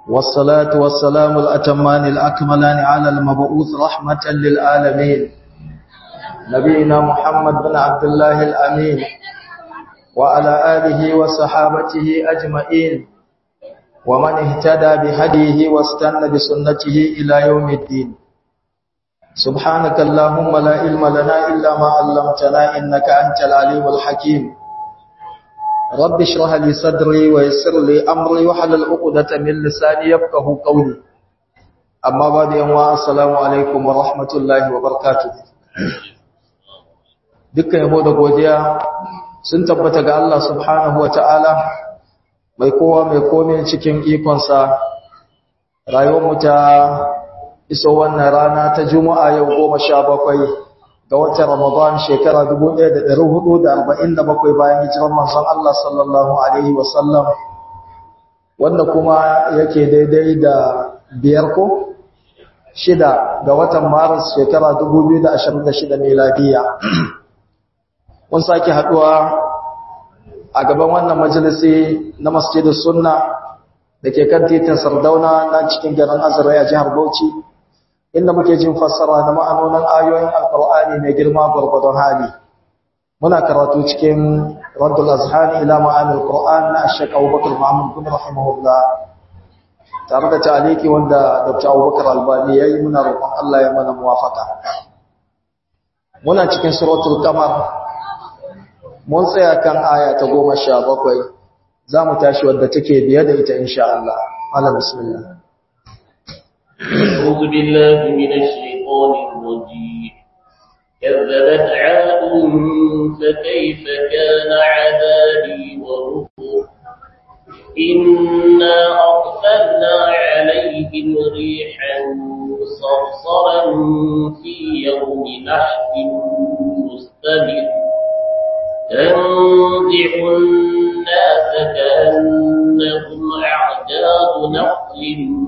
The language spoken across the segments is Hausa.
والصلاة والسلام الأتمان الأكملان على المبعوث رحمة للعالمين نبينا محمد بن عبد الله الأمين وعلى آله وصحابته أجمعين ومن اهتدى بهديه واستنى بسنته إلى يوم الدين سبحانك اللهم لا علم لنا إلا ما علمتنا إنك أنت العليم الحكيم رب اشرح لي صدري ويسر لي أمري وحلل عقدة من لساني يفقه قولي أما بعد يوم السلام عليكم ورحمة الله وبركاته dukkan yabo da godiya sun tabbata ga Allah subhanahu wata'ala mai kowa mai kome cikin ikonsa rayuwarmu ta iso wannan rana ta juma'a yau goma sha bakwai ga watan ramadan shekara 1447 bayan hijirar manzon Allah sallallahu alaihi wasallam wanda kuma yake daidai da biyar ko shida ga watan maris shekara 2026 miladiya mun sake haduwa a gaban wannan majalisi na masjidus sunna da ke kan titin sardauna na cikin garin azara a jihar bauchi inda muke jin fassara da ma'anonin ayoyin alkur'ani mai girma gwargwadon hali muna karatu cikin raddul azhani ila ma'anil qur'an na ashek abubakar muhammad bin rahimahullah tare da taliki wanda dr abubakar albani yayi muna roƙon Allah ya mana muwafaka muna cikin suratul qamar mun tsaya kan aya ta goma sha bakwai za mu tashi wadda take biye da ita insha Allah ala bismillah أعوذ بالله من الشيطان الرجيم كذبت عاد فكيف كان عذابي ونذر إنا أرسلنا عليهم ريحا صرصرا في يوم نحس مستمر تنزع الناس كأنهم أعجاز نخل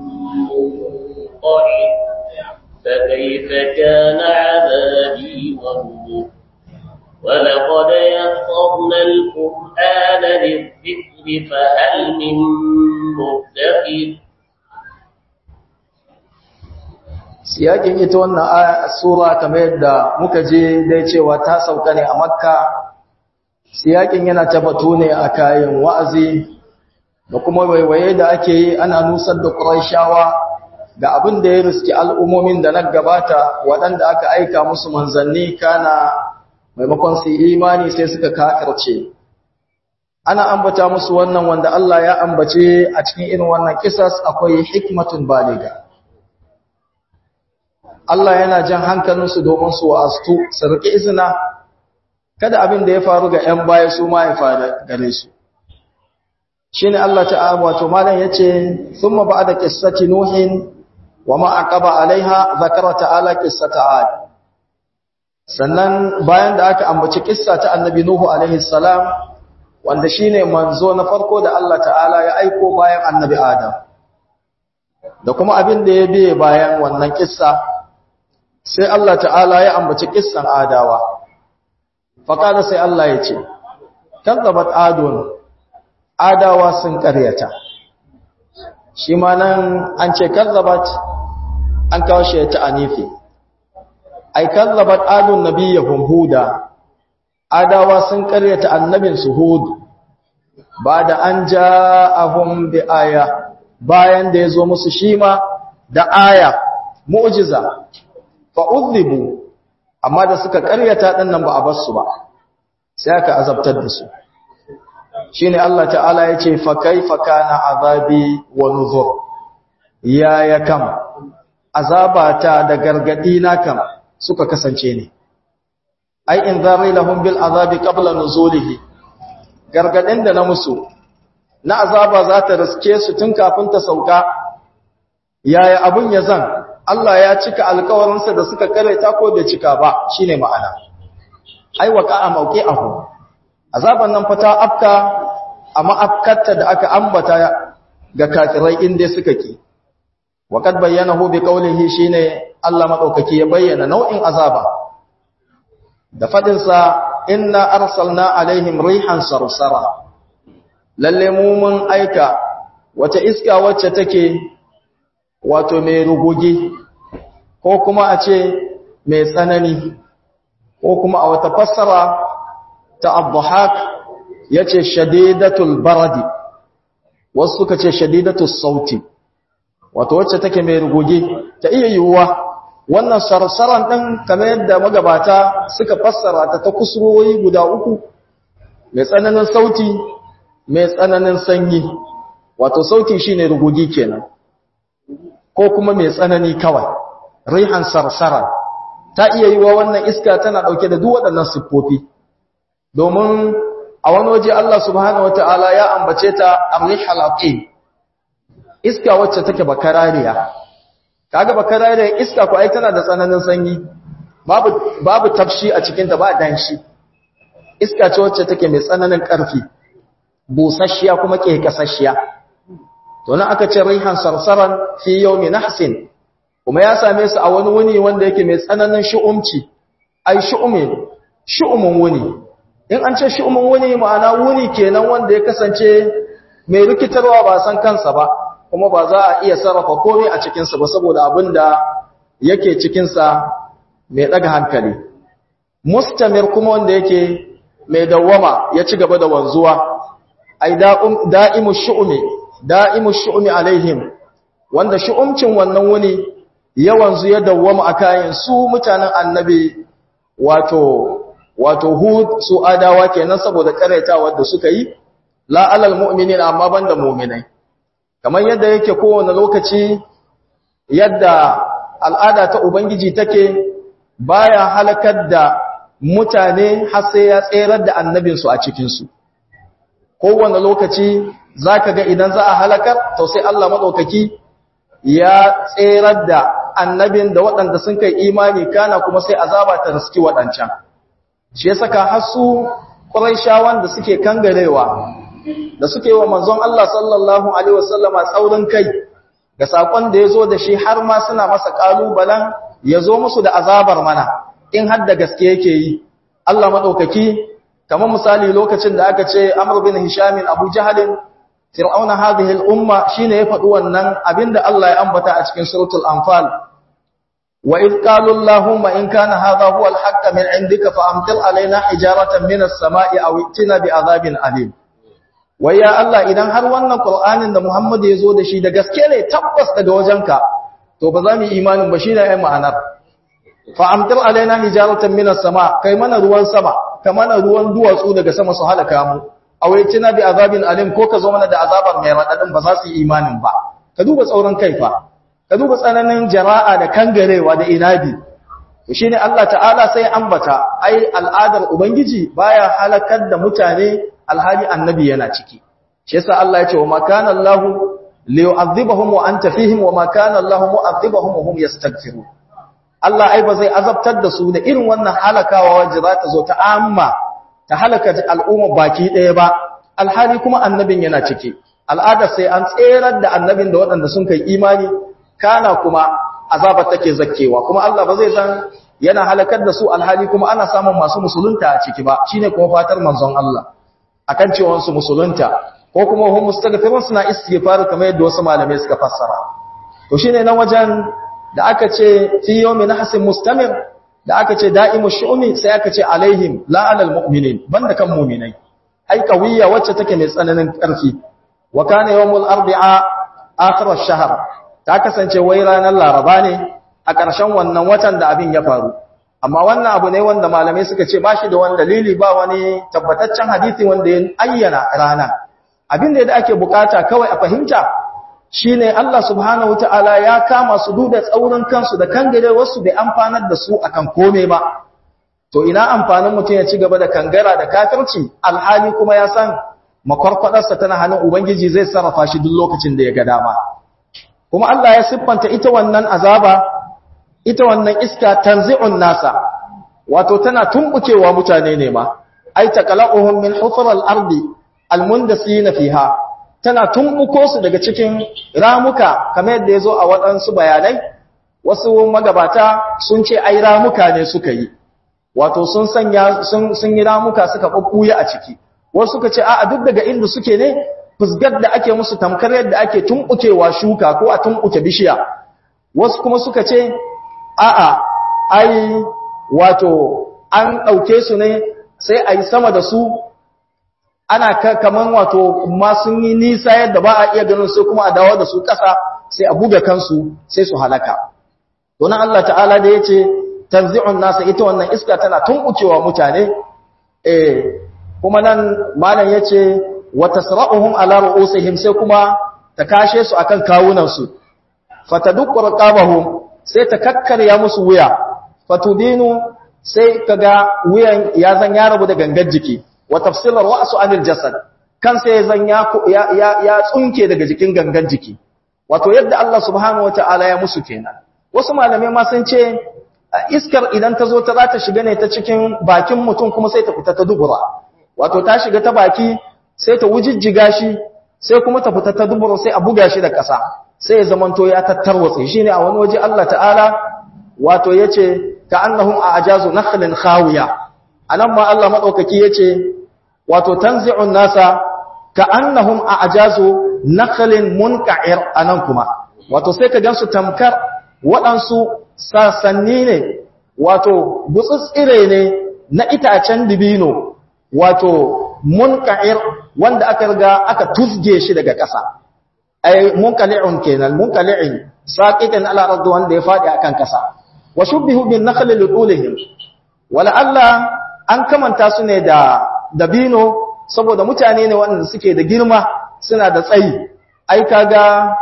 منقعد فكيف كان عذابي ونذر ولقد يسرنا القرآن للذكر فهل من مدكر siyakin ita wannan sura kamar yadda muka je dai cewa ta sauka ne a makka siyakin yana tabbatu ne a kayan wa'azi da kuma waiwaye da ake yi ana nusar da ƙuraishawa ga abin da ya riski al'ummomin da na gabata waɗanda aka aika musu manzanni kana maimakon su imani sai suka kakarce ana ambata musu wannan wanda Allah ya ambace a cikin irin wannan kisas akwai hikmatun baliga Allah yana jan hankalinsu domin su wa'astu su riƙe izina kada abin da ya faru ga ‘yan baya su ma ya faru gare su. Shi ne Allah ta'ala wato malam ya ce, Sun ma ba da ƙissaci Nuhin wa ma'aƙaba alaiha zakara ta'ala ƙissata Ad. Sannan bayan da aka ambaci ƙissa ta annabi Nuhu alaihi salam, wanda shi ne manzo na farko da Allah ta'ala ya aiko bayan annabi Adam. Da kuma abin da ya biye bayan wannan ƙissa, sai Allah ta'ala ya ambaci ƙissan Adawa. faƙada sai Allah ya ce, Kazzabat adon, adawa sun ƙaryata. Shi ma nan an ce kazzabat an kawo shi ta anifi. Ai, kazzabat adon nabiyyahum huda, adawa sun ƙaryata annabin su hudu, ba da an ja ahun bi aya, bayan da ya zo musu shi ma da aya, mu'jiza, fa'udhibu amma da suka karyata ɗan nan ba a basu ba sai aka azabtar da su shine Allah ta'ala ya ce fa kaifa kana azabi wa nuzur ya ya kam azabata da gargadi na kam suka kasance ne ai in zari lahum bil azabi qabla nuzulihi gargadin da na musu na azaba za ta riske su tun kafin ta sauka yaya abun ya zan Allah ya cika alkawarinsa da suka karanta ko bai cika ba shine ma'ana ai waqa'a mawqi'ahu azaban nan fata afka amma afkatta da aka ambata ga kafirai inda suka ki waqad bayyanahu bi qawlihi shine Allah madaukaki ya bayyana nau'in azaba da fadin sa inna arsalna alaihim rihan sarsara lalle mu mun aika wata iska wacce take wato mai rugugi ko kuma a ce mai tsanani ko kuma a wata fassara ta abduhak ya ce shadidatul baradi wasu suka ce shadidatul sauti wato wacce take mai rugugi ta iya yiwuwa wannan sarsaran ɗin kamar yadda magabata suka fassara ta ta kusurwoyi guda uku mai tsananin sauti mai tsananin sanyi wato sauti shine rugugi kenan ko kuma mai tsanani kawai rihan sarsara ta iya yi wa wannan iska tana ɗauke da duk waɗannan siffofi domin a wani waje Allah subhanahu wata'ala ya ambace ta arrihal aqim iska wacce take bakarariya kaga bakarariya iska ko ai tana da tsananin sanyi babu babu tafshi a cikin ta ba danshi iska ce wacce take mai tsananin ƙarfi busasshiya kuma ke kasasshiya to nan aka ce rihan sarsaran fi yawmi nahsin kuma ya same su a wani wuni wanda yake mai tsananin shu'umci ai shu'umin shu'umun wuni in an ce shu'umun wuni ma'ana wuni kenan wanda ya kasance mai rikitarwa ba san kansa ba kuma ba za a iya sarrafa komai a cikin sa ba saboda abinda yake cikin sa mai daga hankali mustamir kuma wanda yake mai dawwama ya ci gaba da wanzuwa ai da'imu shu'umi da'imu shu'umi alaihim wanda shu'umcin wannan wuni ya wanzu ya dawwama a kayan su mutanen annabi wato wato hud su adawa kenan saboda karaitawa da suka yi la alal mu'minin amma banda mu'minai kamar yadda yake kowane lokaci yadda al'ada ta ubangiji take baya halakar da mutane har sai ya tserar da annabinsu a cikinsu kowane lokaci za ka ga idan za a halakar to sai Allah maɗaukaki ya tserar da annabin da waɗanda sun kai imani kana kuma sai azaba ta riski waɗancan shi ya saka hasu ƙwarai da suke kangarewa da suke wa manzon Allah sallallahu Alaihi wasallama tsaurin kai ga saƙon da ya zo da shi har ma suna masa ƙalubalen ya zo musu da azabar mana in har da gaske yake yi Allah maɗaukaki kamar misali lokacin da aka ce Amr bin Hishamin Abu Jahalin Fir'auna hadhihi al-umma shine ya faɗi wannan abinda Allah ya ambata a cikin suratul Anfal wa id qalu Allahumma in kana hadha huwa al-haqq min 'indika fa amtir alaina hijaratan min as-sama'i aw itina bi'adhabin alim wai ya Allah idan har wannan Qur'anin da Muhammad ya zo da shi da gaske ne tabbas daga wajenka to ba za mu yi imanin ba shine ai ma'anar fa amtir alaina hijaratan min as-sama' kai mana ruwan sama ka mana ruwan duwatsu daga sama su halaka mu awaitina bi azabin alim ko ka zo mana da azabar mai radadin ba za su yi imanin ba ka duba tsauran kai fa ka duba tsananin jara'a da kangarewa da inabi to shine Allah ta'ala sai ambata ai al'adar ubangiji baya halakar da mutane alhali annabi yana ciki shi yasa Allah ya ce wa ma kana Allah liyu'adhibahum wa anta fihim wa ma kana Allah mu'adhibahum wa hum yastaghfirun Allah ai ba zai azabtar da su da irin wannan halakawa wacce za ta zo ta amma ta halaka al'umma baki ɗaya ba alhali kuma annabin yana ciki al'ada sai an tserar da annabin da waɗanda sun kai imani kana kuma azabar take zakkewa kuma Allah ba zai san yana halakar da su alhali kuma ana samun masu musulunta a ciki ba shine kuma fatar manzon Allah akan cewa su musulunta ko kuma hum mustaghfirun suna istighfar kamar yadda wasu malamai suka fassara to shine nan wajen da aka ce fi yawmin nahsin mustamir da aka ce da'imu shu'umi sai aka ce alaihim la alal mu'minin banda kan mu'minai ai qawiyya wacce take mai tsananin ƙarfi wa kana yawmul arbi'a akhir ash-shahr ta kasance wai ranar laraba ne a ƙarshen wannan watan da abin ya faru amma wannan abu ne wanda malamai suka ce bashi da wani dalili ba wani tabbataccen hadisi wanda ya ayyana rana abin da ake bukata kawai a fahimta shine Allah subhanahu wataala ya kama su duda tsaurin kansu da kangare wasu bai amfanar da su akan kome ba to ina amfanin mutum ya ci gaba da kangara da kafirci alhali kuma ya san makwarkwadarsa tana hannun ubangiji zai sarrafa shi duk lokacin da ya ga dama kuma Allah ya siffanta ita wannan azaba ita wannan iska tanzi'un nasa wato tana tumbukewa mutane ne ma ai taqala'uhum min hufral ardi almundasina fiha tana tumbuko su daga cikin ramuka kamar yadda yazo a waɗansu bayanai wasu magabata sun ce ai ramuka ne suka yi wato sun sanya sun sun yi ramuka suka bubbuya a ciki wasu suka ce a'a duk daga inda suke ne fusgar da ake musu tamkar yadda ake tumbukewa shuka ko a tumbuke bishiya wasu kuma suka ce a'a ai wato an ɗauke su ne sai a yi sama da su ana kaman wato ma sun yi nisa yadda ba a iya ganin sai kuma a dawo da su ƙasa sai a buga kansu sai su halaka domin Allah ta'ala da ya ce tanzi'un nasa ita wannan iska tana tunkucewa mutane eh kuma nan malam ya ce wa tasra'uhum ala ru'usihim sai kuma ta kashe su akan kawunan su fatadukku raqabahum sai ta kakkarya musu wuya fatudinu sai kaga wuyan ya zan ya rabu da gangar jiki wa tafsilar ra'su anil jasad kan sai zan ya ya ya tsunke daga jikin gangan jiki wato yadda Allah subhanahu wataala ya musu kenan wasu malamai ma sun ce iskar idan ta zo ta za ta shiga ne ta cikin bakin mutum kuma sai ta fita ta dubura wato ta shiga ta baki sai ta wujijjiga shi sai kuma ta fita ta dubura sai a buga shi da ƙasa sai ya zamanto ya tattarwatse shi ne a wani waje Allah ta'ala wato ya ce ka annahum a ajazu nakhlin khawiya anan ma Allah madaukaki ya ce wato tanzi'un nasa ka annahum a ajazu nakhlin munka'ir anan kuma wato sai ka gansu tamkar waɗansu sasanni ne wato gutsutsire ne na itacen dibino wato munka'ir wanda aka riga aka tuzge shi daga ƙasa ay munkali'un kenan munkali'in saqitan ala ardi wanda ya fadi akan ƙasa wa shubbihu bin nakhli lidulihim wala Allah an kamanta su ne da dabino saboda mutane ne waɗanda suke da girma suna da tsayi ai kaga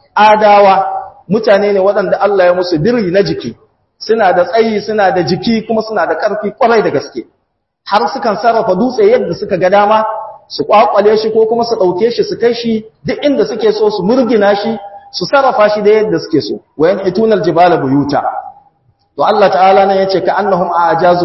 adawa mutane ne waɗanda Allah ya musu biri na jiki suna da tsayi suna da jiki kuma suna da ƙarfi ƙwarai da gaske har sukan sarrafa dutse yadda suka ga dama su kwakwale shi ko kuma su ɗauke shi su kai shi duk inda suke so su murgina shi su sarrafa shi da yadda suke so wayan itunal jibala buyuta to Allah ta'ala nan yace ka annahum a'jazu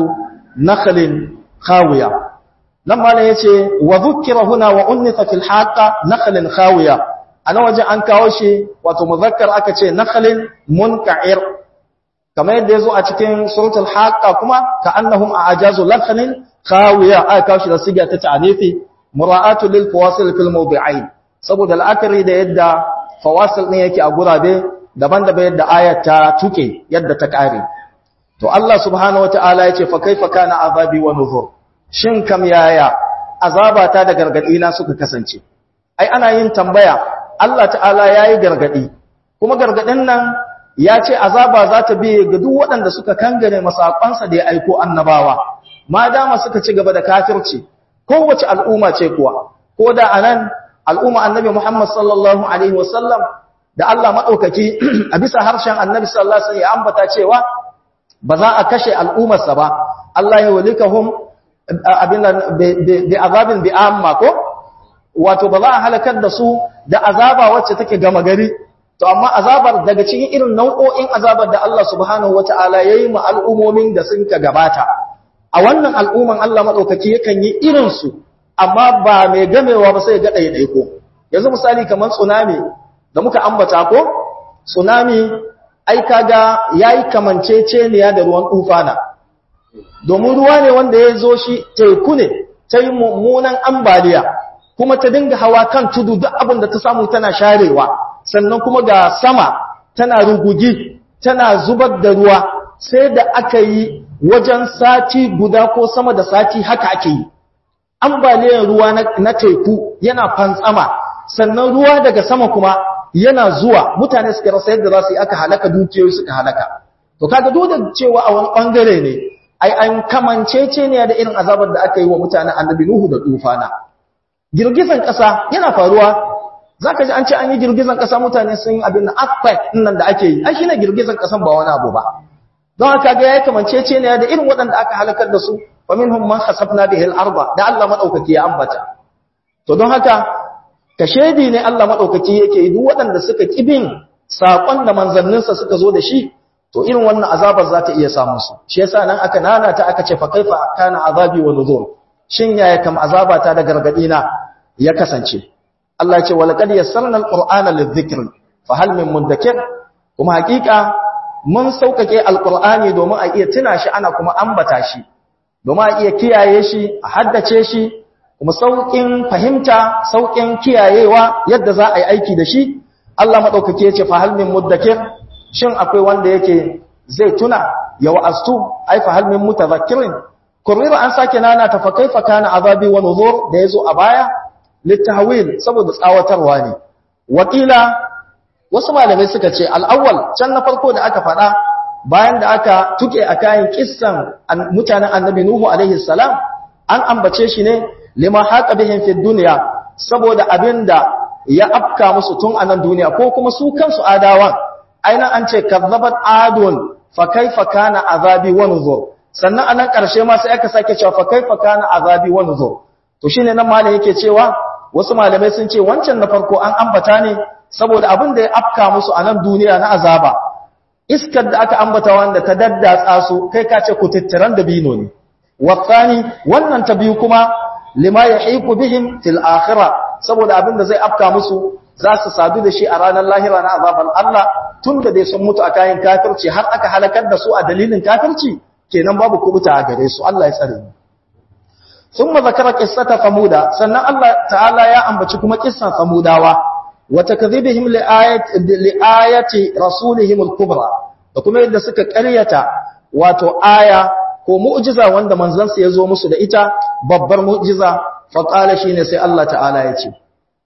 nakhlin khawiya nan ma yace wa dhukira huna wa unnitha fil haqa nakhlin khawiya ana waje an kawo shi wato muzakkar aka ce nakhlin munka'ir kamar yadda yazo a cikin suratul haqa kuma ka annahum a'jazu nakhlin khawiya aka kawo shi da siga ta ta'anifi mura'atu lil fawasil fil mawdi'ain saboda al'akari da yadda fawasil ne yake a gurabe daban-daban yadda ayat ta tuke yadda ta kare to Allah subhanahu wata'ala yace fa kaifa kana azabi wa nuzur shin kam yaya azabata da gargadi na suka kasance ai ana yin tambaya Allah ta'ala yayi gargadi kuma gargadin nan ya ce azaba za ta biye ga duk waɗanda suka kangare masakansa da ya aiko annabawa ma dama suka ci gaba da kafirci kowace al'umma ce kuwa ko da anan al'umma annabi Muhammad sallallahu alaihi wasallam da Allah madaukaki a bisa harshen annabi sallallahu alaihi wasallam ya ambata cewa ba za a kashe al'ummarsa ba Allah ya walikahum abin bi azabin bi amma ko wato ba za a halakar da su da azaba wacce take gama gari to amma azabar daga cikin irin nau'o'in azabar da Allah subhanahu wataala yayi mu al'umomin da sun ka gabata a wannan al'umman Allah maɗaukaki yakan yi irinsu amma ba mai gamewa ba sai ga ɗaiɗaiko yanzu misali kamar tsunami da muka ambata ko tsunami ai kaga ya yi kamanceceniya da ruwan tufana domin ruwa ne wanda ya zo shi teku ne ta yi mummunan ambaliya kuma ta dinga hawa kan tudu duk abin da ta samu tana sharewa sannan kuma ga sama tana rugugi tana zubar da ruwa sai da aka yi wajen sati guda ko sama da sati haka ake yi ambaliyar ruwa na teku yana fantsama sannan ruwa daga sama kuma yana zuwa mutane suka rasa yadda za su yi aka halaka dukiyoyi suka halaka to kaga duk da cewa a wani bangare ne ai an kamancece ne da irin azabar da aka yi wa mutanen annabi nuhu da tufana girgizan kasa yana faruwa zaka ji an ce an yi girgizan kasa mutane sun yi abin earthquake nan da ake yi ai shine girgizan kasan ba wani abu ba don haka ga yayi kamancece ne da irin waɗanda aka halakar da su wa minhum man khasafna bihi al-arba da Allah madaukaki ya ambata to don haka kashedi ne Allah madaukaki yake yi duk waɗanda suka kibin sakon da manzanninsa suka zo da shi to irin wannan azabar za ta iya samu su shi yasa nan aka nana ta aka ce fa kaifa kana azabi wa nuzur shin yaya kam azabata da gargadi na ya kasance Allah ya ce walaqad yassarna al-qur'ana lidh-dhikr fa hal min mudakkir kuma hakika mun sauƙaƙe alƙur'ani domin a iya tuna shi ana kuma ambata shi domin a iya kiyaye shi a haddace shi kuma saukin fahimta saukin kiyayewa yadda za a yi aiki da shi Allah madaukake ya ce fa hal min muddakir shin akwai wanda yake zai tuna ya wa'astu ai fa hal min mutadhakkirin kurira an sake nana ta fa kaifa kana azabi wa nuzur da yazo a baya litahwil saboda tsawatarwa ne wakila wasu malamai suka ce al-awwal can na farko da aka faɗa bayan da aka tuke a kayan kissan mutanen annabi nuhu alaihi salam an ambace shi ne lima haqa bihim fi dunya saboda abinda ya afka musu tun a nan duniya ko kuma su kansu adawan aina an ce kazzabat adun fa kaifa kana azabi wa nuzur sannan anan karshe ma sai aka sake cewa fa kaifa kana azabi wa nuzur to shine nan malai yake cewa wasu malamai sun ce wancan na farko an ambata ne saboda abin da ya afka musu a nan duniya na azaba iskar da aka ambata wanda ta daddatsa su kai ka ce kututturan da bino ne wasani wannan ta biyu kuma lima yahiqu bihim fil akhirah saboda abin da zai afka musu za su sadu da shi a ranar lahira na azaban Allah tun da dai sun mutu a kayan kafirci har aka halakar da su a dalilin kafirci kenan babu kubuta a gare su Allah ya tsare mu thumma zakara qissata samuda sannan Allah ta'ala ya ambaci kuma kissan samudawa wa takdhibihim li ayati li ayati rasulihim al-kubra da kuma yadda suka ƙaryata wato aya ko mu'jiza wanda manzon sa yazo musu da ita babbar mu'jiza fa qala shine sai Allah ta'ala ya ce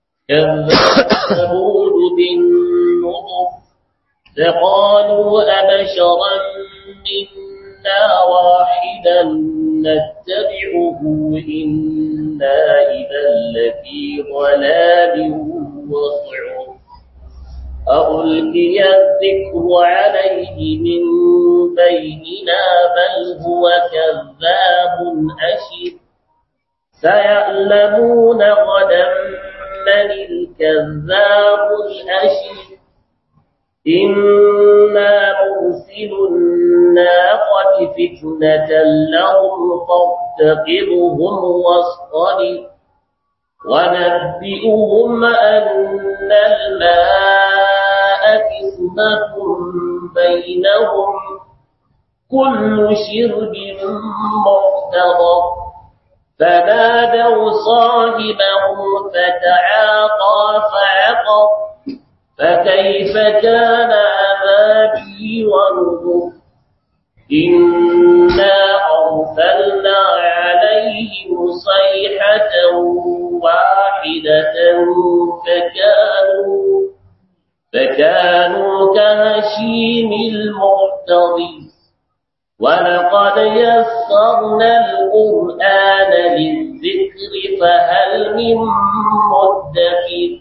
كذبوا بالنظر فقالوا أبشرا منا واحدا نتبعه إنا إذا لفي ضلال وصعر أألقي الذكر عليه من بيننا بل هو كذاب أشر سيعلمون غدا من الكذاب الأشر إنا مرسل الناقة فتنة لهم فارتقبهم واصطلب ونبئهم أن الماء كسمة بينهم كل شرب محتضر فنادوا صاحبهم فتعاطى فعقر فكيف كان عذابي ونذر إنا أرسلنا عليهم صيحة واحدة فكانوا فكانوا كهشيم المعتضر ولقد يسرنا القرآن للذكر فهل من مدكر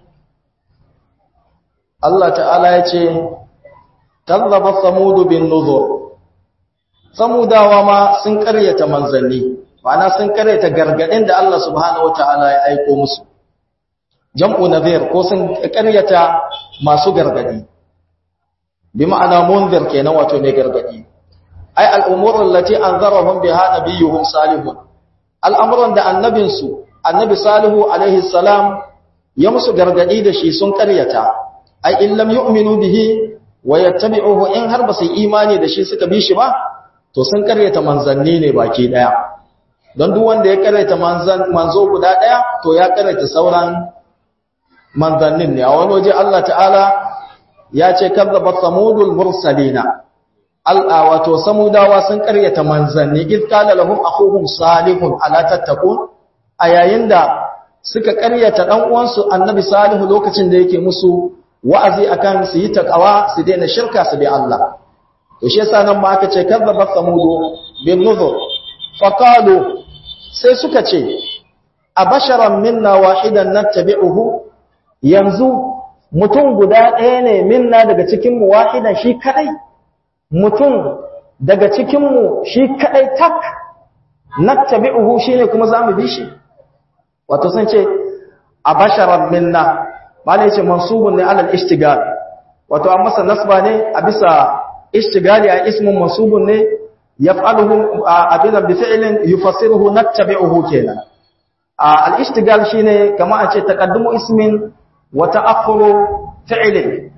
Allah ta'ala ya ce, Tallaba samudu bin nuzur, samudawa ma sun karyata manzanni, ma'ana sun karyata gargaɗin da Allah subhanahu wa ta'ala ya aiko musu. Jam'u nazir ko sun karyata masu gargaɗi, bi ma'ana munzir kenan wato mai gargaɗi. Ai, al'umurin lati an zarafin biha na biyuhun salihun, al'amuran da annabinsu, annabi salihu alaihi salam ya musu gargaɗi da shi sun karyata. ai in lam yu'minu bihi wa yattabi'uhu in har ba su imani da shi suka bi shi ba to sun karyata manzanni ne baki daya don duk wanda ya karyata manzan manzo guda daya to ya karyata sauran manzannin ne a wani waje Allah ta'ala ya ce kazzabat samudul mursalina al'a wato samudawa sun karyata manzanni id qala lahum akhuhum salihun ala tattaqun a yayin da suka karyata dan uwansu annabi salihu lokacin da yake musu wa'azi akan su yi takawa su daina shirka su bi Allah to shi yasa nan ma aka ce kazzaba samudu bin nuzur faqalu sai suka ce abasharan minna wahidan nattabi'uhu yanzu mutum guda ɗaya ne minna daga cikin mu wahidan shi kadai mutum daga cikin mu shi kadai tak nattabi'uhu shine kuma zamu bi shi wato sun ce abasharan minna malai yace mansubun ne alal ishtigal wato an masa nasba ne a bisa ishtigali a ismun mansubun ne yaf'aluhu abidan bi fi'lin yufassiruhu nattabi'uhu kenan al ishtigal shine kama a ce taqaddumu ismin wa ta'akhkhuru fi'lin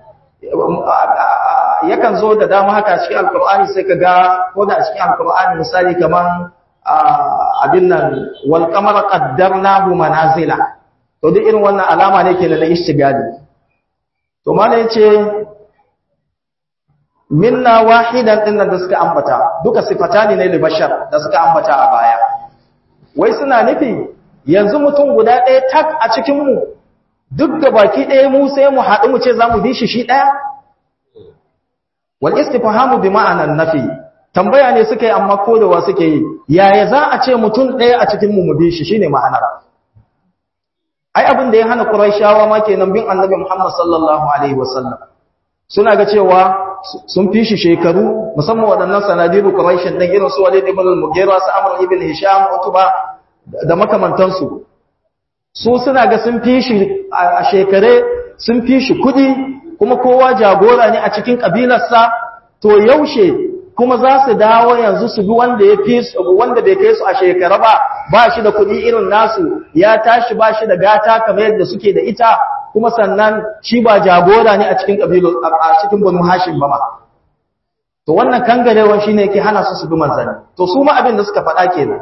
yakan zo da dama haka cikin alqur'ani sai kaga ko da cikin alqur'ani misali kaman abin nan wal qamara qaddarnahu manazila to duk irin wannan alama ne ke da ishtigali to malai yace minna wahidan din da suka ambata duka sifatani ne libashar da suka ambata a baya wai suna nufi yanzu mutum guda ɗaya tak a cikin mu duk da baki ɗaya mu sai mu haɗu mu ce za mu bi shi shi ɗaya wal istifhamu bi ma'anan nafi tambaya ne suka yi amma kodawa suke yi yaya za a ce mutum ɗaya a cikin mu mu bi shi shine ma'anar ai abin da ya hana quraishawa ma kenan bin annabi Muhammad sallallahu alaihi wasallam suna ga cewa sun fi shi shekaru musamman waɗannan sanadiru quraishin dan irin su Walid ibn al-Mughira su Amr ibn Hisham Utba da makamantansu su suna ga sun fi shi a shekare sun fi shi kudi kuma kowa jagora ne a cikin kabilarsa to yaushe kuma za su dawo yanzu su bi wanda ya fi wanda bai kai su a shekara ba ba shi da kudi irin nasu ya tashi ba shi da gata kamar yadda suke da ita kuma sannan shi ba jagora ne a cikin kabilar a cikin banu hashim ba ma to wannan kangarewan shine yake hana su su bi manzanni to su ma abin da suka faɗa kenan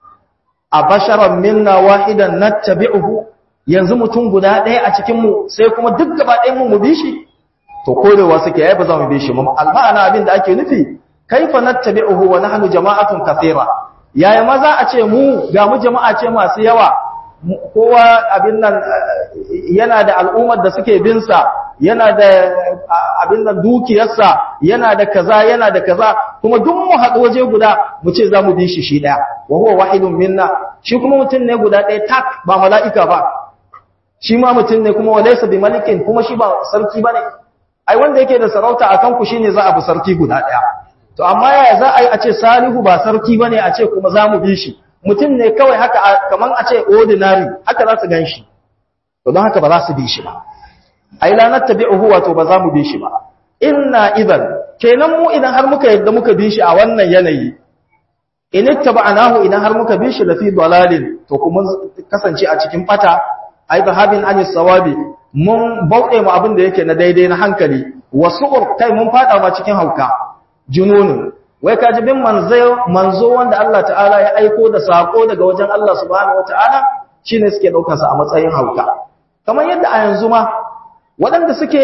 a basharan minna wahidan nattabi'uhu yanzu mutum guda ɗaya a cikin mu sai kuma duk gaba ɗayan mu mu bi shi to korewa suke yayi ba za mu bi shi mu alma'ana abin da ake nufi kaifa nattabi'uhu wa nahnu jama'atun kathira yaya ma za a ce mu ga mu jama'a ce masu yawa kowa abin nan yana da al'ummar da suke bin sa yana da abin nan dukiyarsa yana da kaza yana da kaza kuma duk mu haɗu waje guda mu ce za mu bi shi shi ɗaya wa huwa wahidun minna shi kuma mutum ne guda ɗaya tak ba mala'ika ba shi ma mutum ne kuma walaysa bi malikin kuma shi ba sarki bane ai wanda yake da sarauta akan ku shine za a bi sarki guda ɗaya to amma yaya za a yi a ce salihu ba sarki bane a ce kuma za mu bi shi mutum ne kawai haka kaman a ce ordinary haka za su gan shi to don haka ba za su bi shi ba ai la nattabi'uhu wato ba za mu bi shi ba inna idan kenan mu idan har muka yadda muka bi shi a wannan yanayi in ittaba'nahu idan har muka bi shi la fi dalalin to kuma kasance a cikin bata ai zahabin an sawabi mun bauɗe mu abin da yake na daidai na hankali wasu'ur kai mun fada ma cikin hauka jununun wai ka ji bin manzo manzo wanda Allah ta'ala ya aiko da sako daga wajen Allah subhanahu wata'ala shine suke daukar sa a matsayin hauka kamar yadda a yanzu ma waɗanda suke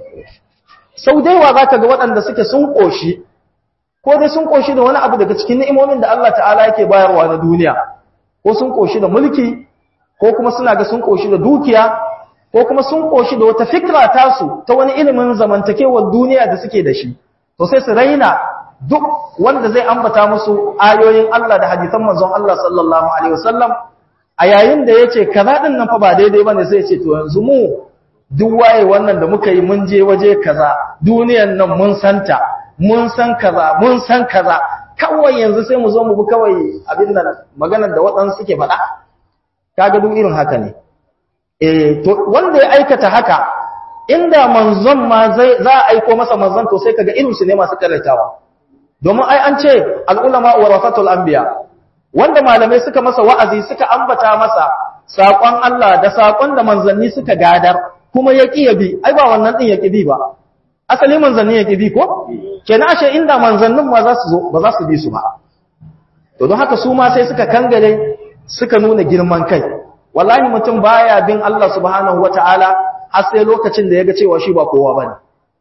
sau daiwa za ka ga waɗanda suke sun ƙoshi ko dai sun ƙoshi da wani abu daga cikin ni'imomin da Allah ta'ala yake bayarwa na duniya ko sun ƙoshi da mulki ko kuma suna ga sun ƙoshi da dukiya ko kuma sun ƙoshi da wata fikra tasu ta wani ilimin zamantakewar duniya da suke da shi to sai su raina duk wanda zai ambata musu ayoyin Allah da hadisan manzon Allah sallallahu alaihi wasallam a yayin da yace kaza din nan fa ba daidai bane sai ya ce to yanzu mu duk waye wannan da muka yi mun je waje kaza duniyan nan mun santa mun san kaza mun san kaza kawai yanzu sai mu zo mu bi kawai abin nan maganar da waɗansu suke faɗa kaga duk irin haka ne eh to wanda ya aikata haka inda manzon ma zai za a aiko masa manzon to sai kaga irin su ne masu karatawa domin ai an ce al-ulama warasatul anbiya wanda malamai suka masa wa'azi suka ambata masa saƙon Allah da saƙon da manzanni suka gadar kuma ya ƙi ya bi ai ba wannan ɗin ya ƙi bi ba asali manzanni ya ƙi bi ko kenan ashe inda manzannin ma za su zo ba za su bi su ba to don haka su ma sai suka kangare suka nuna girman kai wallahi mutum baya bin Allah subhanahu wata'ala har sai lokacin da ya ga cewa shi ba kowa bane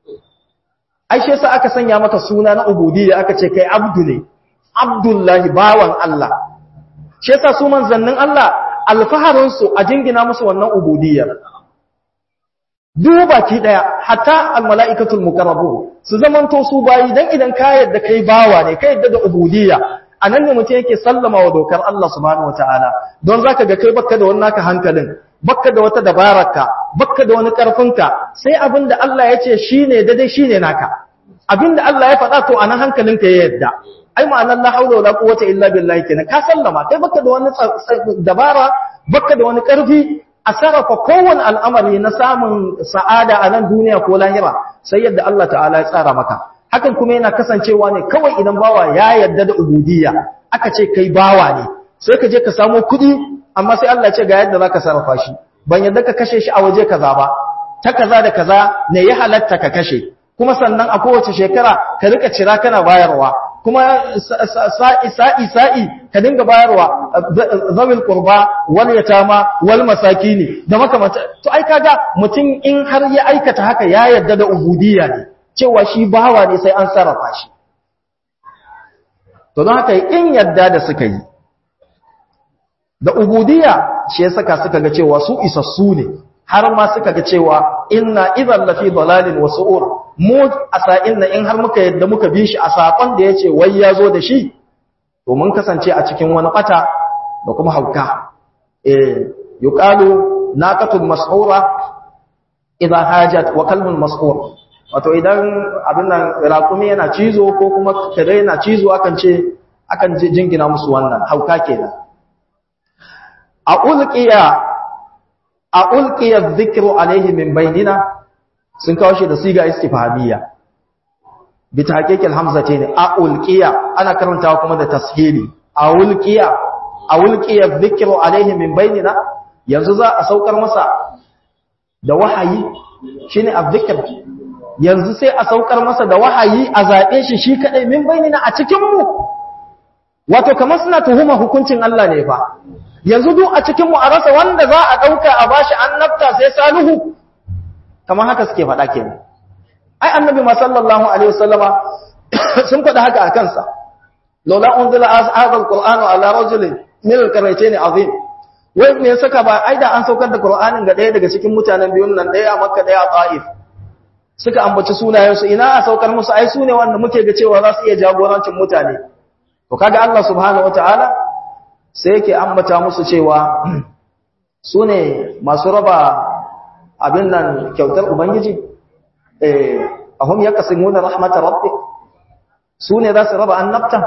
ai shi yasa aka sanya maka suna na ubudiyya aka ce kai abdu ne abdullahi bawan Allah shi yasa su manzannin Allah alfaharin su a jingina musu wannan ubudiyyar duba ki daya hatta almalaikatul muqarrabun su zamanto su bayi dan idan ka yadda kai bawa ne kai yadda da ubudiyya anan ne mutum yake sallama wa dokar Allah subhanahu wataala don zaka ga kai bakka da wannan naka hankalin bakka da wata dabararka bakka da wani karfinka sai abinda Allah ya ce shine daidai shine naka abinda Allah ya faɗa to anan hankalinka ya yadda ai ma'anar la haula wala quwwata illa billahi kenan ka sallama kai bakka da wani dabara bakka da wani karfi a sarrafa kowane al'amari na samun sa'ada a nan duniya ko lahira sai yadda Allah ta'ala ya tsara maka hakan kuma yana kasancewa ne kawai idan bawa ya yadda da ubudiyya aka ce kai bawa ne sai ka je ka samo kuɗi amma sai Allah ce ga yadda za ka sarrafa shi ban yadda ka kashe shi a waje kaza ba ta kaza da kaza ne ya halatta ka kashe kuma sannan a kowace shekara ka rika cira kana bayarwa kuma sa'i sa'i sa'i ka dinga bayarwa zawil qurba wal yatama wal masakini da makamata to ai kaga mutum in har ya aikata haka ya yarda da ubudiyya ne cewa shi bawa ne sai an sarrafa shi to don haka in yarda da suka yi da ubudiyya shi ya saka suka ga cewa su isassu ne har ma suka ga cewa inna idan lafi dalalin wa su'ur mu asa'in na in har muka yadda muka bi shi a sakon da yace wai ya zo da shi to mun kasance a cikin wani bata da kuma hauka eh yuqalu naqatul mas'ura idan hajat wa kalbun mas'ur wato idan abin nan raƙumi yana cizo ko kuma kare yana cizo akan ce akan jingina musu wannan hauka kenan a ulqiya a ulqiya dhikru alaihi min bainina sun kawo shi da siga istifhamiyya bi tahqiqil hamzati ne a ulqiya ana karantawa kuma da tashili a ulqiya a ulqiya dhikru alaihi min bainina yanzu za a saukar masa da wahayi shine azzikr yanzu sai a saukar masa da wahayi a zabe shi shi kadai min bainina a cikin mu wato kamar suna tuhuma hukuncin Allah ne fa yanzu duk a cikinmu a rasa wanda za a ɗauka a bashi annabta sai salihu kamar haka suke faɗa ke ai annabi ma sallallahu alaihi wasallama sun faɗa haka a kansa laula unzila hadha alqur'anu ala rajulin min alqaraytayn azim wai me saka ba ai da an saukar da qur'anin ga ɗaya daga cikin mutanen biyun nan ɗaya a makka ɗaya a ta'if suka ambaci sunayensu ina a saukar musu ai sune wanda muke ga cewa za su iya jagorancin mutane to kaga Allah subhanahu wataala sai yake ambata musu cewa su ne masu raba abin nan kyautar Ubangiji, a hum ya kasin wuna rahmatar rabbi su ne za su raba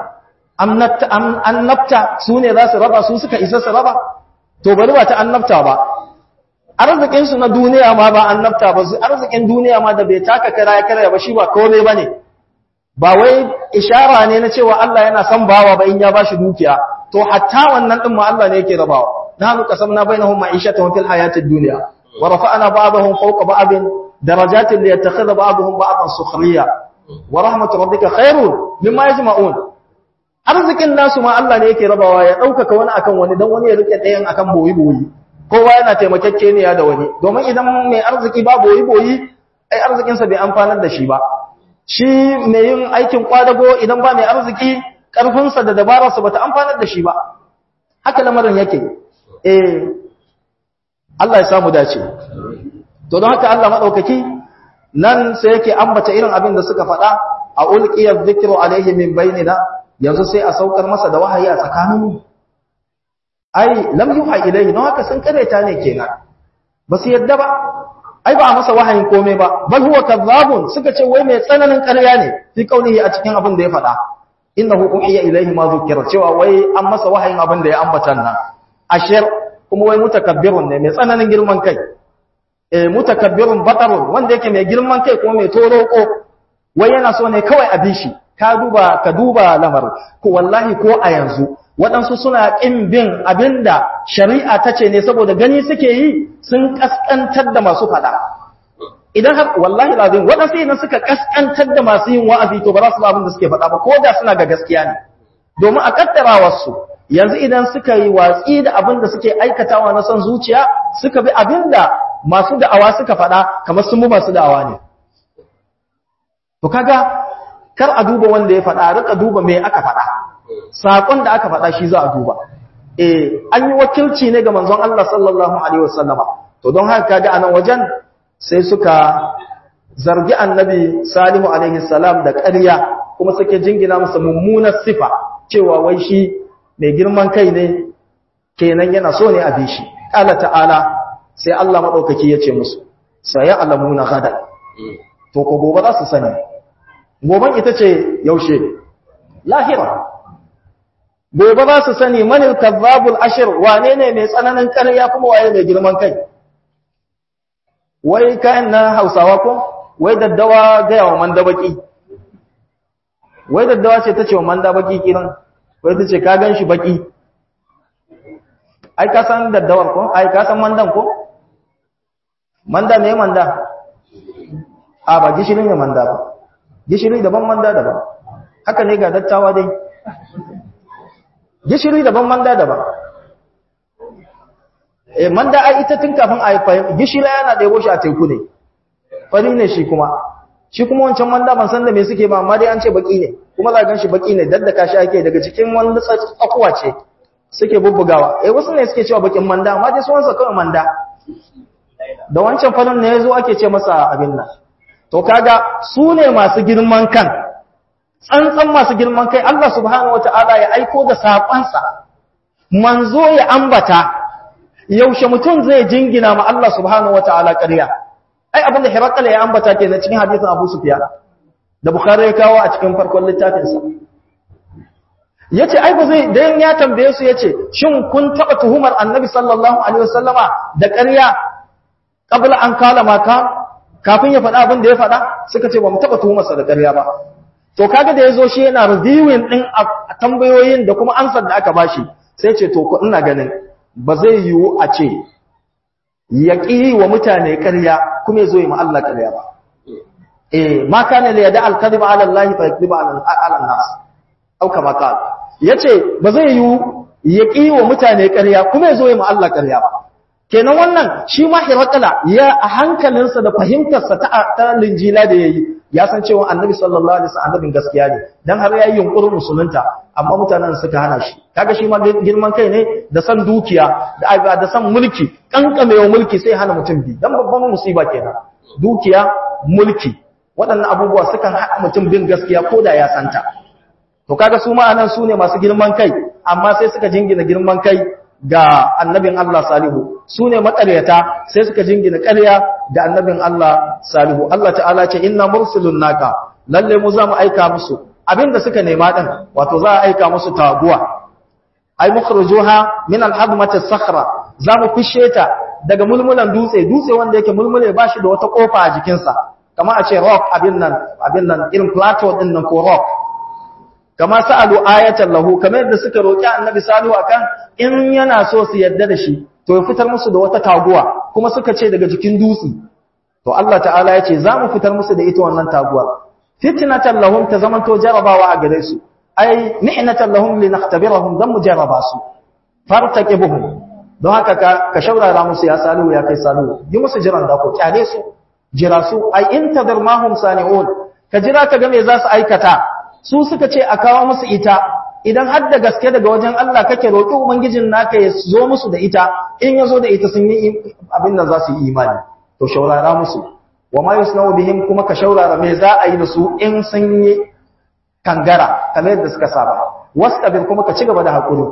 annabta su ne za su raba su suka isa su raba to bari ba ta annabta ba arzikinsu na duniya ma ba annabta ba su arzikin duniya ma da bai taka kara ya kara ba shi ba kome ba ne ba wai ishara ne na cewa Allah yana son bawa ba in ya ba shi dukiya to hatta wannan din ma Allah ne yake rabawa nahnu qasamna bainahum ma'ishatan fil hayatid dunya wa rafa'na ba'dahum fawqa ba'din darajatin liyattakhidha ba'dahum ba'dan sukhriya wa rahmatu rabbika khairun mimma yajma'un arzikin nasu ma Allah ne yake rabawa ya daukaka wani akan wani dan wani ya rike ɗayan akan boyi boyi kowa yana taimakekeniya da wani domin idan mai arziki ba boyi boyi ai arzikin sa bai amfanar da shi ba shi mai yin aikin kwadago idan ba mai arziki ƙarfinsa da dabararsa ba ta amfanar da shi ba haka lamarin yake eh Allah ya samu dace to don haka Allah maɗaukaki nan sai yake ambata irin abin da suka faɗa a ulqiyar dhikru alaihi min bainina yanzu sai a saukar masa da wahayi a tsakaninmu ai lam yuha ilaihi don haka sun kareta ne kenan ba su yadda ba ai ba a masa wahayin komai ba bal huwa kadhabun suka ce wai mai tsananin ƙarya ne fi kaunihi a cikin abin da ya faɗa innahu uhiya ilayhi ma dhukira cewa wai an masa wahayin abin da ya ambata nan ashir kuma wai mutakabbirun ne mai tsananin girman kai eh mutakabbirun batarun wanda yake mai girman kai kuma mai toroko wai yana so ne kawai a bishi ka duba ka duba lamar ko wallahi ko a yanzu waɗansu suna ƙin bin abinda shari'a ta ce ne saboda gani suke yi sun ƙasƙantar da masu faɗa idan har wallahi lazim waɗansu idan suka ƙasƙantar da masu yin wa'azi to ba za su ba abin da suke faɗa ba ko da suna ga gaskiya ne domin a kaddarawarsu yanzu idan suka yi watsi da abin da suke aikatawa na son zuciya suka bi abin da masu da'awa suka faɗa kamar sun mu masu da'awa ne to kaga kar a duba wanda ya faɗa rika duba me aka faɗa saƙon da aka faɗa shi za a duba eh an yi wakilci ne ga manzon Allah sallallahu alaihi wasallama to don haka kaga anan wajen sai suka zargi annabi salihu alaihi salam da ƙarya kuma suke jingina masa mummunar sifa cewa wai shi mai girman kai ne kenan yana so ne a bi shi qala ta'ala sai Allah madaukaki ya ce musu saya alamuna gadan to ko gobe za su sani goben ita ce yaushe lahira gobe za su sani manil kazzabul ashir wane ne mai tsananin ƙarya kuma waye mai girman kai wai kayan na hausawa ko wai daddawa gaya wa manda baki wai daddawa ce ta ce wa manda baki kiran wai ta ce ka gan shi baki ai ka san daddawar ko ai ka san mandan ko manda ne manda a ba gishirin ne manda ba gishiri daban manda daban haka ne ga dattawa dai gishiri daban manda daban eh manda ai ita tun kafin a haifa gishiri yana da yabo shi a teku ne fari ne shi kuma shi kuma wancan manda ban san da me suke ba amma dai an ce baki ne kuma za gan shi baki ne daddaka shi ake daga cikin wani tsakuwa ce suke bubbugawa eh wasu ne suke cewa bakin manda amma dai sunansa kawai manda da wancan farin ne yazo ake ce masa abin nan to kaga su ne masu girman kan tsantsan masu girman kai Allah subhanahu wataala ya aiko da sakonsa manzo ya ambata yaushe mutum zai jingina ma Allah subhanahu wataala ƙarya ai abinda Hirakal ya ambata kenan cikin hadisin Abu Sufyan da Bukhari ya kawo a cikin farkon littafinsa yace ai ba zai dan ya tambaye su yace shin kun taba tuhumar Annabi sallallahu alaihi wasallama da ƙarya qabla an kala maka kafin ya faɗa abin da ya faɗa suka ce ba mu taba tuhumar sa da ƙarya ba to kaga da yazo shi yana reviewing din tambayoyin da kuma ansar da aka bashi sai ce to ku ina ganin ba zai yiwu a ce ya ƙi wa mutane ƙarya kuma ya zo yi ma Allah ƙarya ba eh ma kana la yada al-kadhiba ala Allah fa yakdhiba ala an-nas au kama qala yace ba zai yi ya ƙi wa mutane ƙarya kuma ya zo yi ma Allah ƙarya ba kenan wannan shi ma hirakala ya a hankalinsa da fahimtarsa ta ta linjila da yayi ya san cewa annabi sallallahu alaihi wasallam annabin gaskiya ne dan har yayi yunkurin musulunta amma mutanen suka hana shi kaga shi ma girman kai ne da san dukiya da da san mulki kankamewa mulki sai hana mutum bi dan babban musiba kenan dukiya mulki waɗannan abubuwa sukan haɗa mutum bin gaskiya ko da ya santa to kaga su ma anan su ne masu girman kai amma sai suka jingina girman kai ga annabin Allah salihu su ne makaryata sai suka jingina ƙarya da annabin Allah salihu Allah ta'ala ce inna mursilun naka lalle mu za mu aika musu abinda suka nema din wato za a aika musu taguwa ai mukhrijuha min al-hadmati as-sakhra za mu fishe ta daga mulmulan dutse dutse wanda yake mulmule ba shi da wata kofa a jikinsa kamar a ce rock abin nan abin nan irin plateau din nan ko rock kama sa'alu ayatan lahu kamar yadda suka roki annabi salihu akan in yana so su yadda da shi to ya fitar musu da wata taguwa kuma suka ce daga jikin dutse to Allah ta'ala ya ce za mu fitar musu da ita wannan taguwar fitnatan lahum ta zamanto jarabawa a gare su ai mihnatan lahum linahtabirahum dan mujarraba su fartaqibuhum don haka ka ka shaurara musu ya salihu ya kai salihu yi musu jiran da ko kyale su jira su ai intadir mahum sani'un ka jira ka ga me za su aikata su suka ce a kawo musu ita idan har da gaske daga wajen Allah kake roƙi ubangijin naka ya zo musu da ita in ya zo da ita sun yi abin da za su yi imani to shaurara musu wa ma yusnau bihim kuma ka shaurara me za a yi da su in sun yi kangara kamar yadda suka saba wastabir kuma ka ci gaba da hakuri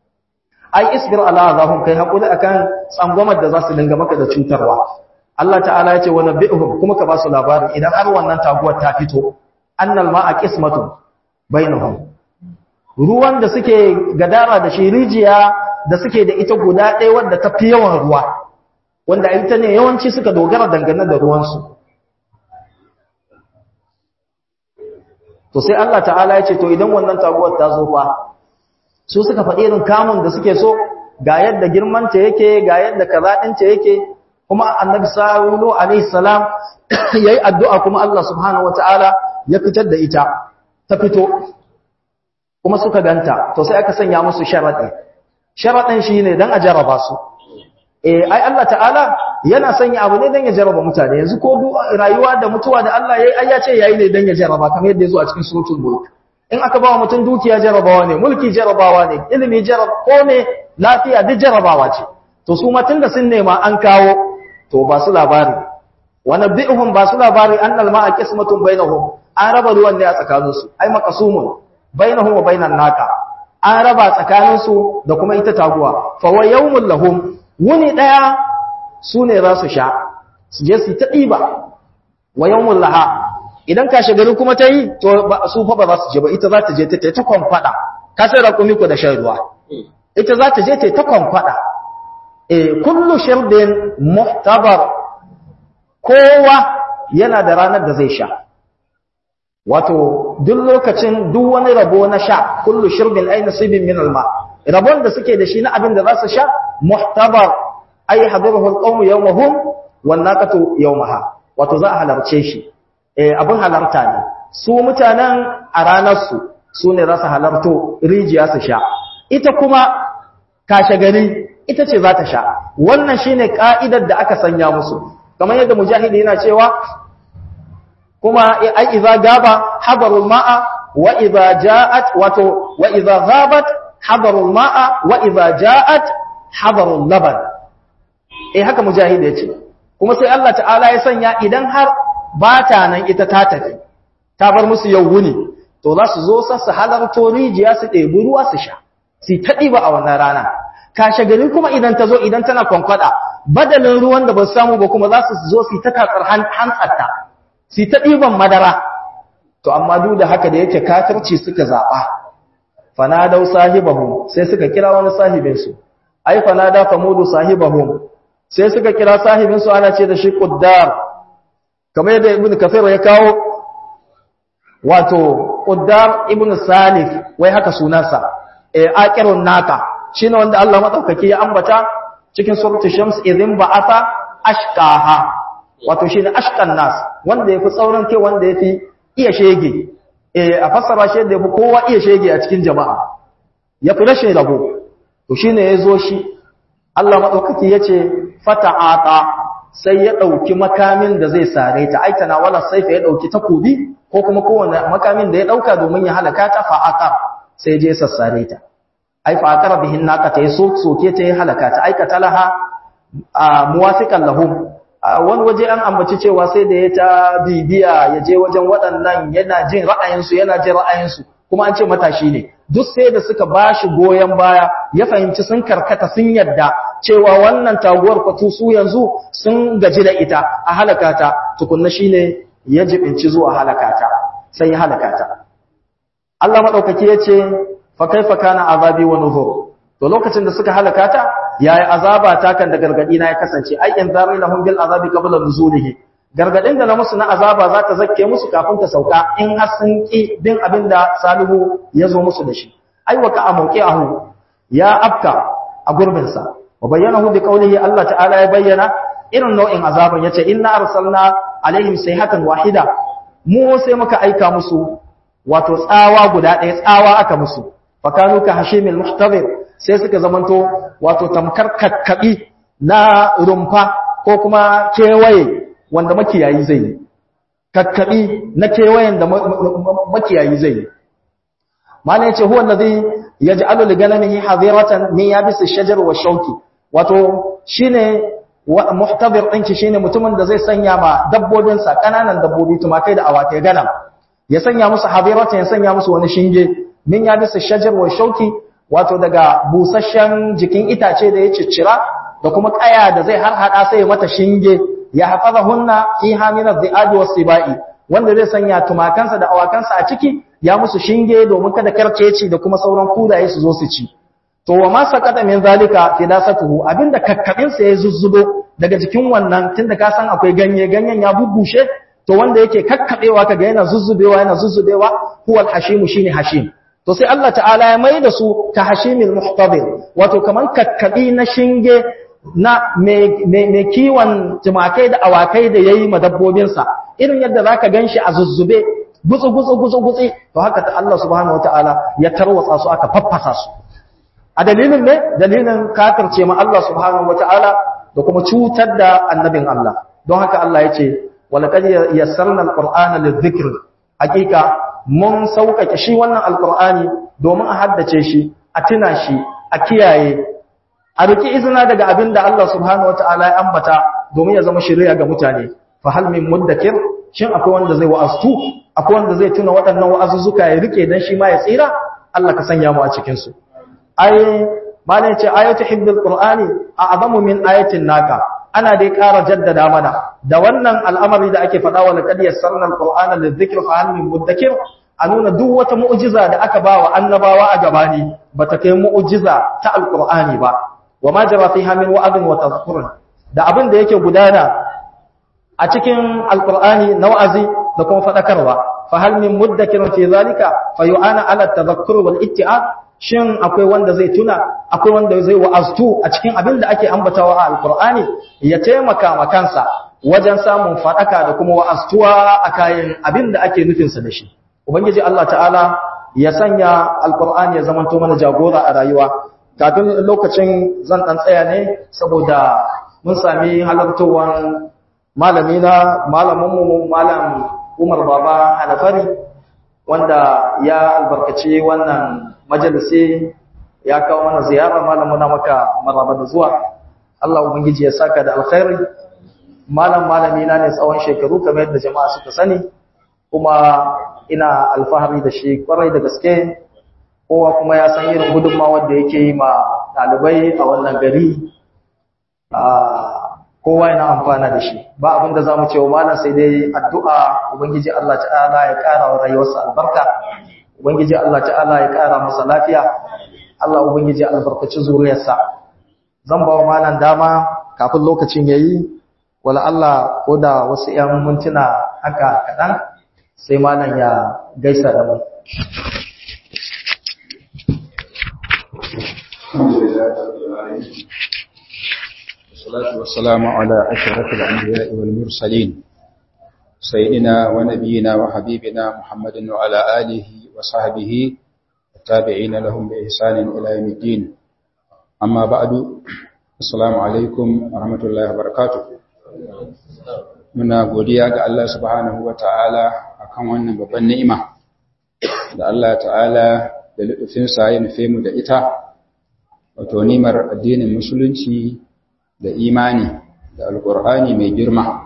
ai isbir ala azahum kai hakuri akan tsangwamar da za su dinga maka da cutarwa Allah ta'ala ya ce wa nabbi'uhum kuma ka ba su labarin idan har wannan taguwar ta fito annal ma'a qismatun bainahum ruwan da suke gadara da shi rijiya da suke da ita guda ɗaya wadda ta fi yawan ruwa wanda ita ne yawanci suka dogara dangane da ruwansu to sai Allah ta'ala ya ce to idan wannan taguwar ta zo fa su suka faɗi irin kamun da suke so ga yadda girmanta yake ga yadda kazaɗinta yake kuma annabi sallallahu alaihi salam yayi addu'a kuma Allah subhanahu wataala ya fitar da ita ta fito kuma suka ganta to sai aka sanya musu sharadi sharadin shine dan a jaraba su eh ai Allah ta'ala yana sanya abu ne dan ya jaraba mutane yanzu ko rayuwa da mutuwa da Allah yayi ai ya ce yayi ne dan ya jaraba kamar yadda yazo a cikin suratul mulk in aka ba mutum dukiya jarabawa ne mulki jarabawa ne ilimi jarab ko ne lafiya duk jarabawa ce to su ma tunda sun nema an kawo to ba su labari wa nabbi'uhum ba su labari annal ma'a qismatun bainahum an raba ruwan ne a tsakaninsu ai maqasumun bainahum wa bainan naka an raba tsakaninsu da kuma ita taguwa fa wa yawmul lahum wuni daya sune za su sha su je su ta diba wa yawmul laha idan ka gari kuma ta yi to su fa ba za su je ba ita za ta je ta ta kwamfada ka sai raƙumi ko da shan ruwa ita za ta je ta ta kwamfada eh kullu shirbin muhtabar kowa yana da ranar da zai sha wato duk lokacin duk wani rabo na sha kullu shirbin ay nasibin min alma rabon da suke da shi na abin da za su sha muhtabar ay hadaruhu alqawm yawmahum wan naqatu yawmaha wato za a halarce shi eh abin halarta ne su mutanen a ranar su su ne za su halarto rijiya su sha ita kuma kashe gari ita ce za ta sha wannan shine ka'idar da aka sanya musu kamar yadda mujahidi yana cewa kuma ai idza gaba hadarul ma'a wa idza ja'at wato wa idza ghabat hadarul ma'a wa idza ja'at hadarul laban eh haka mujahidi yace kuma sai Allah ta'ala ya sanya idan har ba ta nan ita ta tafi ta bar musu yau wuni to za su zo sa su halarto rijiya su ɗebi ruwa su sha su ta ɗiba a wannan rana kashe gari kuma idan ta zo idan tana kwankwada badalin ruwan da ba su samu ba kuma za su zo su ta tatsar hantsarta su ta ɗiban madara to amma duk da haka da yake kafirci suka zaɓa fanadau sahibahum sai suka kira wani sahibinsu ai fanada famudu sahibahum sai suka kira sahibinsu ana ce da shi quddar kamar yadda ibnu kafir ya kawo wato quddar ibnu salif wai haka sunansa eh aqirun naka shine wanda Allah madaukaki ya ambata cikin suratul shams idhin ba'atha ashqaha wato shine ashqan nas wanda yafi tsauran kai wanda yafi iya shege eh a fassara shi da yafi kowa iya shege a cikin jama'a yafi rashin rabo to shine yazo shi Allah madaukaki yace fata'ata sai ya dauki makamin da zai sare ta aitana wala saifa ya dauki takobi ko kuma kowanne makamin da ya dauka domin ya halaka ta fa'aqar sai je sassare ta ai fa akara bihin naka ta so soke ta halaka ta aikata laha muwafiqan lahum wani waje an ambaci cewa sai da ya ta bibiya ya je wajen waɗannan yana jin ra'ayinsu yana jin ra'ayinsu kuma an ce matashi ne duk sai da suka bashi goyen baya ya fahimci sun karkata sun yadda cewa wannan taguwar kwatu su yanzu sun gaji da ita a halaka ta tukunna shine ya jibinci zuwa halaka ta sai ya halaka ta Allah madaukaki yace fa kaifa kana azabi wa nuzur to lokacin da suka halaka ta yayi azaba ta kan da gargadi na ya kasance ai in zari lahum bil azabi qabla nuzulihi gargadin da na musu na azaba za ta zakke musu kafin ta sauka in har sun ki bin abinda salihu ya zo musu da shi ai wa ka ahu ya afka a gurbin sa wa bayyanahu bi qawlihi Allah ta'ala ya bayyana irin nau'in azaban yace inna arsalna alaihim sayhatan wahida mu sai muka aika musu wato tsawa guda ɗaya tsawa aka musu fakanu ka hashimil muhtabir sai suka zamanto wato tamkar kakkabi na rumfa ko kuma kewaye wanda makiyayi zai yi kakkabi na kewayen da makiyayi zai yi mana yace huwa allazi yaj'alu li ganamihi hadiratan min yabis ash-shajar wa shawki wato shine muhtabir ɗinki shine mutumin da zai sanya ma dabbobinsa kananan dabbobi tumakai da awakai ganam ya sanya musu hadiratan ya sanya musu wani shinge min ya bisa shajar wa shauki wato daga busasshen jikin itace da ya ciccira da kuma kaya da zai har hada sai mata shinge ya hafaza hunna fi hamina dhi'abi was-sibai wanda zai sanya tumakansa da awakansa a ciki ya musu shinge domin kada karkeci da kuma sauran kudaye su zo su ci to wa ma saqata min zalika fidasatuhu abinda kakkabin sa ya zuzzubo daga jikin wannan tunda ka san akwai ganye ganyen ya bubushe to wanda yake kakkabewa kaga yana zuzzubewa yana zuzzubewa huwal hashimu shine hashim to sai Allah ta'ala ya mai da su ka hashimil muhtabir wato kaman kakkabi na shinge na mai kiwon tumakai da awakai da yayi madabbobinsa irin yadda zaka ganshi a zuzzube gutsu gutsu gutsu gutsi to haka ta Allah subhanahu wataala ya tarwatsa su aka faffasa su a dalilin ne dalilin kafirce ma Allah subhanahu wataala da kuma cutar da annabin Allah don haka Allah ya ce walaqad yassarna alqur'ana lidhikr hakika mun sauƙaƙe shi wannan alqur'ani domin a haddace shi a tuna shi a kiyaye a riki izina daga abin da Allah subhanahu wataala ya ambata domin ya zama shari'a ga mutane fa hal min muddakir shin akwai wanda zai wa'astu akwai wanda zai tuna waɗannan wa'azuzzuka ya rike dan shi ma ya tsira Allah ka sanya mu a cikin su ai malai ce ayatu hibbil qur'ani a'zamu min ayatin naka ana dai ƙara jaddada mana da wannan al'amari da ake faɗa wa laqad yassarna al-qur'ana lidhikri fa hal min muddakir a nuna duk wata mu'jiza da aka ba wa annabawa a gabani bata kai mu'jiza ta alqur'ani ba wa ma jara fiha min wa'adin wa tadhkurun da abin da yake gudana a cikin alqur'ani na wa'azi da kuma fadakarwa fa hal min muddakirin fi zalika fa yu'ana ala tadhakkur wal itti'ad shin akwai wanda zai tuna akwai wanda zai wa'aztu a cikin abin da ake ambatawa a alqur'ani ya taimaka ma kansa wajen samun fadaka da kuma wa'aztuwa a kayan abin da ake nufin sa da shi ubangiji Allah ta'ala ya sanya alkur'ani ya zamanto mana jagora a rayuwa kafin lokacin zan dan tsaya ne saboda mun sami halartowar malami na malamin mu malam Umar Baba Hanafari wanda ya albarkaci wannan majalisi ya kawo mana ziyara malamu na maka maraba da zuwa Allah ubangiji ya saka da alkhairi malam malami na ne tsawon shekaru kamar yadda jama'a suka sani kuma ina alfahari da shi kwarai da gaske kowa kuma ya san irin gudunmawar da yake yi ma ɗalibai a wannan gari kowa yana amfana da shi ba abin da za mu ce wa malam sai dai addu'a ubangiji Allah ta'ala ya ƙara wa rayuwarsa albarka ubangiji Allah ta'ala ya ƙara masa lafiya Allah ubangiji albarkaci zuriyarsa zan ba wa malam dama kafin lokacin yayi wala Allah ko da wasu ‘yan mintuna haka kaɗan sai malam ya gaisa da mu. والصلاة والسلام على أشرف الأنبياء والمرسلين سيدنا ونبينا وحبيبنا محمد وعلى آله وصحبه التابعين لهم بإحسان إلى يوم الدين أما بعد السلام عليكم ورحمة الله وبركاته muna godiya ga Allah subhanahu wa ta'ala a kan wannan babban ni'ima da Allah ta'ala da lutufinsa ya nufe mu da ita wato nimar addinin musulunci da imani da alƙur'ani mai girma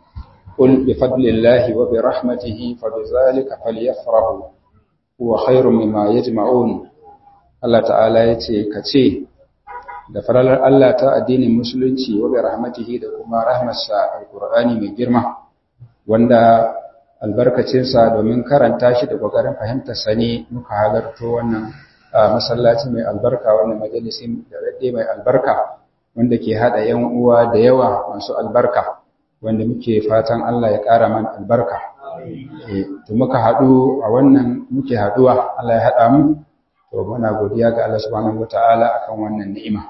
ƙul bi fadlillahi wa bi rahmatihi fa bi zalika falyafrahu huwa khairun mimma yajma'un Allah ta'ala yace kace da faralar Allah ta addinin musulunci wa bi rahmatihi da kuma rahmarsa alqur'ani mai girma wanda albarkacinsa domin karanta shi da kokarin fahimtar sa ne muka halarto wannan masallaci mai albarka wannan majalisi da rade mai albarka wanda ke hada yan uwa da yawa masu albarka wanda muke fatan Allah ya ƙara mana albarka to muka haɗu a wannan muke haɗuwa Allah ya haɗa mu to muna godiya ga Allah subhanahu wataala akan wannan ni'ima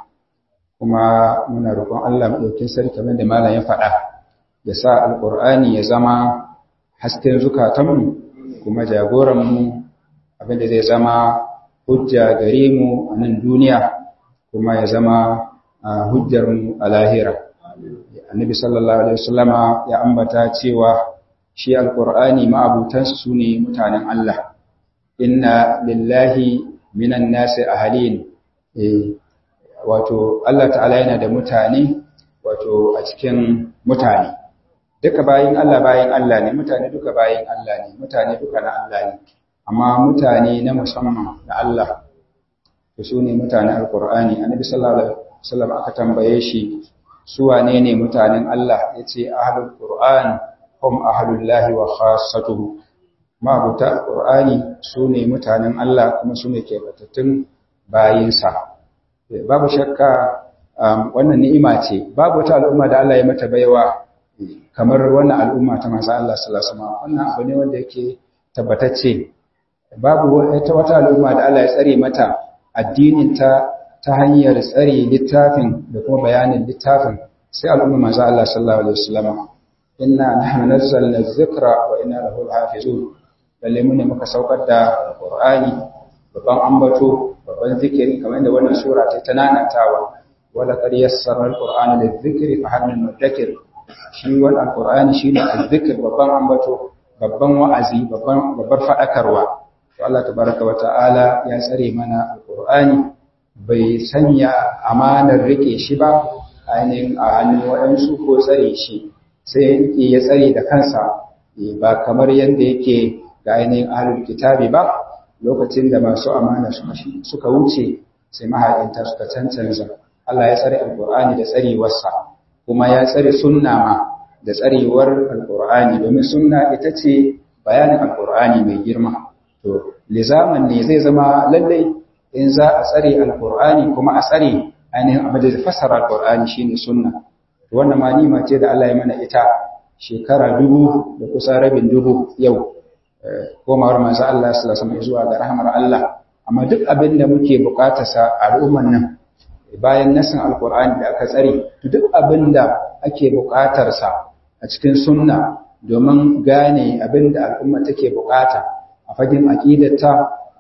kuma muna roƙon Allah madaukakin sarki kamar da malam ya faɗa ya sa alqur'ani ya zama hasken zukatanmu kuma jagoran mu abinda zai zama hujja gare mu a nan duniya kuma ya zama hujjar mu a lahira annabi sallallahu alaihi wasallama ya ambata cewa shi alqur'ani ma'abutansu sune mutanen Allah inna lillahi minan nasi ahalin eh wato Allah ta'ala yana da mutane wato a cikin mutane duka bayin Allah bayin Allah ne mutane duka bayin Allah ne mutane duka na Allah ne amma mutane na musamman na Allah to su ne mutanen alqur'ani annabi sallallahu alaihi wasallam aka tambaye shi su wane ne mutanen Allah yace ahlul qur'an hum ahlullahi wa khassatuhu mabuta alqur'ani su ne mutanen Allah kuma su ne kebatattun bayinsa babu shakka wannan ni'ima ce babu wata al'umma da Allah ya mata baiwa kamar wannan al'umma ta manzo Allah sallallahu alaihi wasallam wannan abu ne wanda yake tabbatacce babu wata wata al'umma da Allah ya tsare mata addinin ta ta hanyar tsare littafin da kuma bayanin littafin sai al'umma manzo Allah sallallahu alaihi wasallam inna nahnu nazzalna dhikra wa inna lahu hafizun lalle mun ne muka saukar da Qur'ani babban ambato babban zikiri kamar da wannan sura ta tananatawa wala qad yassara al-Qur'ana lidh-dhikri fa hal min mudakkir shi wannan Qur'ani shine al-dhikr babban ambato babban wa'azi babban babbar fadakarwa to Allah tabaraka wa ta'ala ya tsare mana al-Qur'ani bai sanya amanar rike shi ba ainihin a hannun waɗansu ko tsare shi sai ya tsare da kansa ba kamar yadda yake ga ainihin ahlul kitabi ba lokacin da masu amana suka wuce sai mahaɗinta suka cancanza Allah ya tsare alƙur'ani da tsarewarsa kuma ya tsare sunna ma da tsarewar alƙur'ani domin sunna ita ce bayanin alƙur'ani mai girma to lizaman ne zai zama lallai in za a tsare alƙur'ani kuma a tsare ainihin abin da fassara alƙur'ani shine sunna wannan ma nima ce da Allah ya mana ita shekara dubu da kusa rabin dubu yau komawar manzo Allah sallallahu alaihi zuwa ga rahmar Allah amma duk abin da muke bukata sa al'umman nan bayan nasin alqur'ani da aka tsare duk abin da ake bukatar sa a cikin sunna domin gane abin da al'umma take bukata a fagen aqidarta a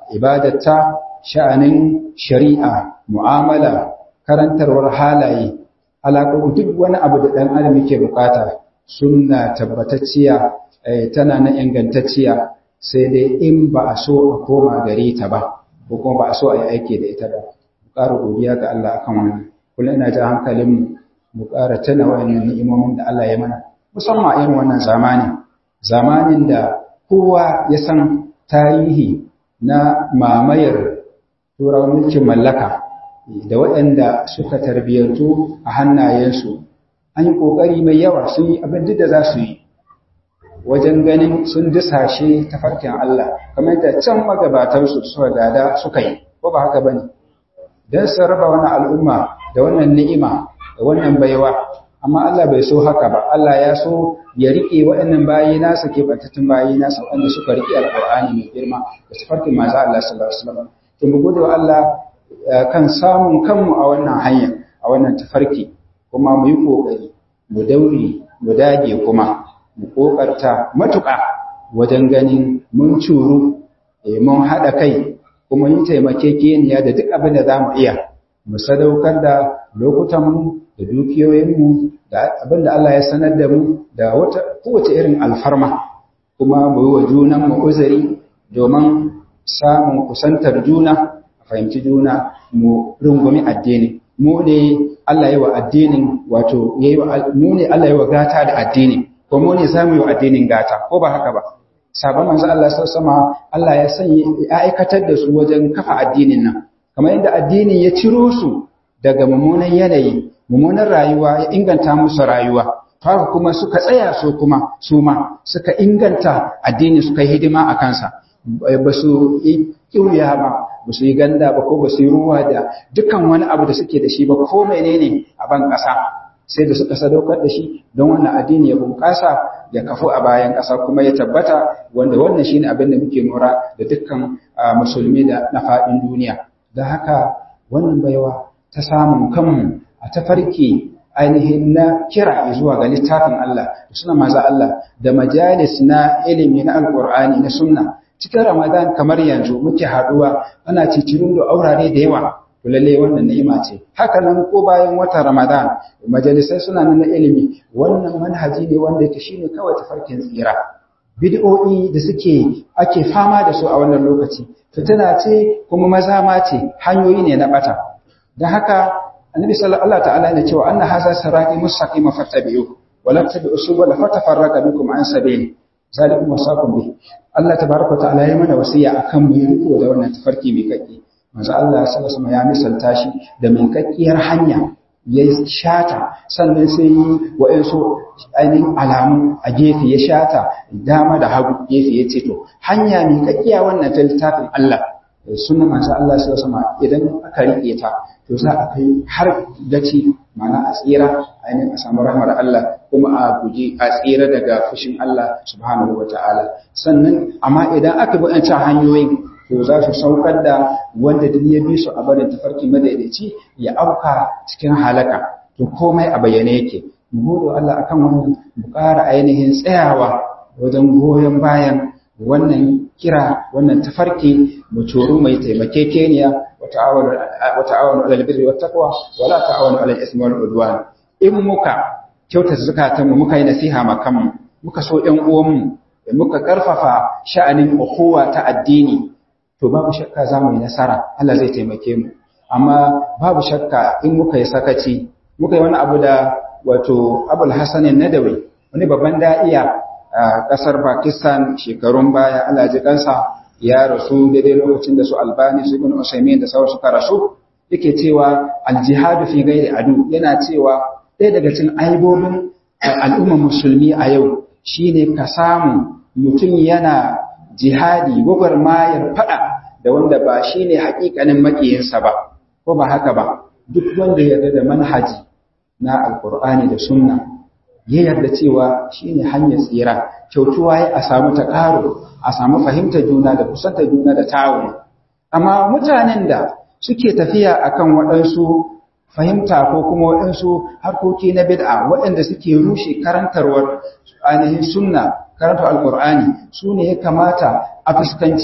ibadata sha'anin shari'a mu'amala karantarwar halaye alaƙo duk wani abu da ɗan adam yake bukata sunna tabbatacciya tana na ingantacciya sai dai in ba a so a koma gare ta ba ko kuma ba a so a yi aiki da ita ba mu ƙara godiya ga Allah akan wannan kullum ina ja hankalin mu mu ƙara tana wayannan ni'imomin da Allah ya mana musamman a irin wannan zamani zamanin da kowa ya san tarihi na mamayar turawan mulkin mallaka da waɗanda suka tarbiyyantu a hannayensu an yi ƙoƙari mai yawa sun yi abin da za su yi wajen ganin sun disashe tafarkin Allah kamar da can magabatansu suka gada suka yi ko ba haka bane dan su raba wani al'umma da wannan ni'ima da wannan baiwa amma Allah bai so haka ba Allah ya so ya rike waɗannan bayi nasa ke bantattun bayi nasa wanda suka rike alqur'ani mai girma da tafarkin manzo Allah sallallahu alaihi wasallam to mu gode wa Allah kan samun kanmu a wannan hanya a wannan tafarki kuma mu yi kokari mu daure mu dage kuma mu kokarta matuƙa wajen ganin mun curu mun haɗa kai kuma yi taimakekeniya da duk abin da za mu iya mu sadaukar da lokutanmu da dukiyoyinmu da abin da Allah ya sanar da mu da wata kowace irin alfarma kuma mu yi wa junanmu uzuri domin samun kusantar juna a fahimci juna mu rungumi addini mu ne Allah yi wa addinin wato mu ne Allah yi wa gata da addini ko mu ne zamu yi wa addinin gata ko ba haka ba sabon manzo Allah sama Allah ya sanya ya aikatar da su wajen kafa addinin nan kamar yadda addinin ya ciro su daga mummunan yanayi mummunan rayuwa ya inganta musu rayuwa haka kuma suka tsaya su kuma su ma suka inganta addini suka yi hidima a kansa ba su yi kiwiya ba ba su yi ganda ba ko ba su yi ruwa da dukkan wani abu da suke da shi ba ko menene a ban ƙasa sai da suka sadaukar da shi don wannan addini ya bunƙasa ya kafu a bayan ƙasa kuma ya tabbata wanda wannan shine abin da muke nura da dukkan musulmi da na faɗin duniya don haka wannan baiwa ta samun kanmu a tafarki ainihin na kira zuwa ga littafin Allah da suna maza Allah da majalis na ilimi na alƙur'ani na sunna cikin ramadan kamar yanzu muke haɗuwa ana cicirin da aurare da yawa to lalle wannan ni'ima ce haka nan ko bayan watan ramadan majalisai suna nan na ilimi wannan manhaji ne wanda yake shine kawai tafarkin tsira bid'o'i da suke ake fama da su a wannan lokaci fitina ce kuma maza ma ce hanyoyi ne na bata dan haka annabi sallallahu ta'ala ya cewa anna hadha sirati mustaqima fattabi'u wa la tattabi'u subula fatafarraqa bikum an sabili zalikum wasaqum bi Allah tabaraka ta'ala ya mana wasiya akan mu riko da wannan tafarki mai kake manzo Allah sallallahu alaihi ya misalta shi da mai kakkiyar hanya ya shata sannan sai yi wa'ansu ainihin alamu a gefe ya shata dama da hagu gefe ya ce to hanya mai kakkiya wannan ta littafin Allah sunan manzo Allah sallallahu alaihi idan aka rike ta to za a kai har gaci mana a tsira ainihin a samu rahmar Allah kuma a guji a tsira daga fushin Allah subhanahu wataala sannan amma idan aka bi wancan hanyoyin to za su saukar da wanda duk ya bi su a barin tafarki madaidaici ya auka cikin halaka to komai a bayyane yake mu gode Allah akan wannan mu ƙara ainihin tsayawa wajen goyon bayan wannan kira wannan tafarki mu coro mai taimakekeniya wa ta'awanu wa ta'awanu 'alal birri wat taqwa wa la ta'awanu 'alal ismi wal udwan in muka kyauta zakatan mu muka yi nasiha ma kanmu muka so ƴan uwanmu muka karfafa sha'anin ukhuwa ta addini to babu shakka za mu yi nasara Allah zai taimake mu amma babu shakka in muka yi sakaci muka yi wani abu da wato abul hasan nadawi wani babban da'iya a kasar pakistan shekarun baya Allah ji kansa ya rasu daidai lokacin da su albani su ibn usaimin da sauran suka rasu yake cewa aljihadu fi gairi adu yana cewa ɗaya daga cikin aibobin al'ummar musulmi a yau shine ka samu mutum yana jihadi gwagwarmayar faɗa da wanda ba shi ne haƙiƙanin makiyinsa ba, ko ba haka ba, duk wanda yarda da manhaji na Alƙur'ani da sunna, ya yarda cewa shi ne hanyar tsira, kyautuwa ya a samu ta ƙaro, a samu fahimtar juna da kusantar juna da tawun. Amma mutanen da suke tafiya akan waɗansu fahimta ko kuma waɗansu harkoki na bid'a waɗanda suke rushe karantarwar ainihin sunna karantar alkur'ani su ne ya kamata a fuskanci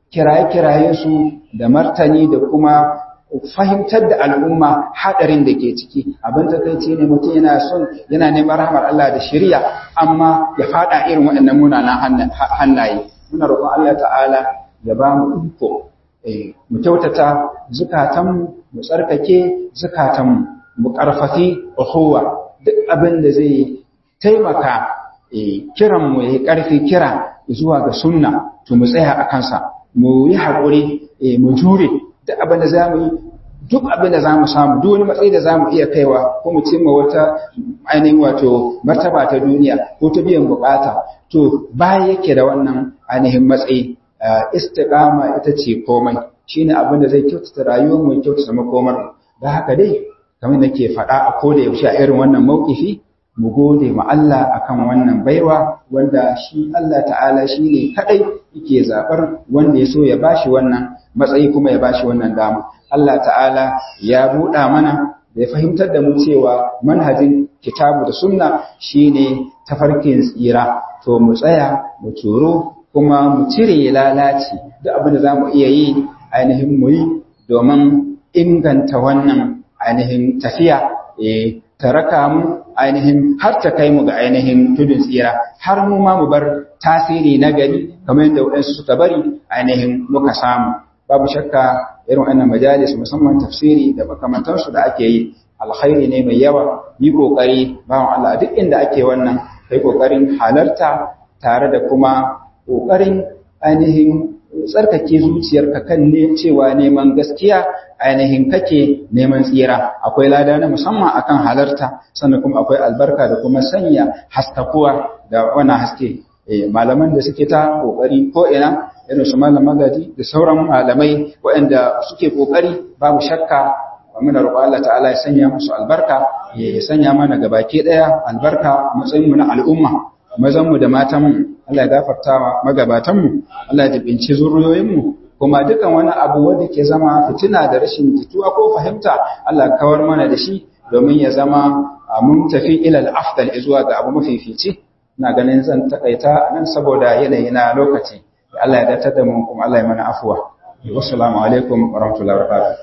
kiraye-kirayensu da martani da kuma fahimtar da al'umma haɗarin da ke ciki abin takaici ne mutum yana son yana neman rahmar Allah da shirya amma ya faɗa irin waɗannan munanan hannaye muna roƙon Allah ta'ala ya ba mu iko mu kyautata zukatanmu mu tsarkake zukatanmu mu ƙarfafi uhuwa duk abin da zai taimaka kiran mu ya ƙarfi kira zuwa ga sunna to mu tsaya a kansa mu yi haƙuri mu jure duk abin da za mu yi duk abin da za mu samu duk wani matsayi da za mu iya kaiwa ko mu cimma wata ainihin wato martaba ta duniya ko ta biyan bukata to baya yake da wannan ainihin matsayi istiqama ita ce komai shine abin da zai kyautata rayuwar mu kyautata makomar da haka dai kamar nake faɗa a koda yaushe a irin wannan maukifi mu gode ma Allah akan wannan baiwa wanda shi Allah ta'ala shi ne kadai yake zabar wanda ya so ya bashi wannan matsayi kuma ya bashi wannan dama Allah ta'ala ya buɗa mana da ya fahimtar da mu cewa manhajin kitabu da sunna shine tafarkin tsira to mu tsaya mu turo kuma mu cire lalaci duk abin da zamu iya yi ainihin mu yi domin inganta wannan ainihin tafiya eh ta raka mu ainihin har ta kai mu ga ainihin tudun tsira har mu ma mu bar tasiri na gari kamar yadda waɗansu suka bari ainihin muka samu babu shakka irin wannan majalis musamman tafsiri da makamantansu da ake yi alkhairi ne mai yawa yi kokari bawan Allah duk inda ake wannan kai kokarin halarta tare da kuma kokarin ainihin tsarkake zuciyarka kan ne cewa neman gaskiya ainihin kake neman tsira akwai lada na musamman akan halarta sannan kuma akwai albarka da kuma sanya haskakuwa da wannan haske malaman da suke ta kokari ko ina irin su malam magadi da sauran malamai waɗanda suke kokari babu shakka muna roƙo Allah ta'ala ya sanya musu albarka ya sanya mana gabaki ɗaya albarka a matsayin mu na al'umma mazan mu da matan mu Allah ya gafarta wa magabatan mu Allah ya jibinci zuriyoyin mu kuma dukan wani abu wanda ke zama fitina da rashin jituwa ko fahimta Allah kawar mana da shi domin ya zama mun tafi ila al-afdal zuwa ga abu mafifici ina ganin zan takaita nan saboda yanayi na lokaci Allah ya datar da mu kuma Allah ya mana afuwa wassalamu alaikum wa rahmatullahi wa barakatuh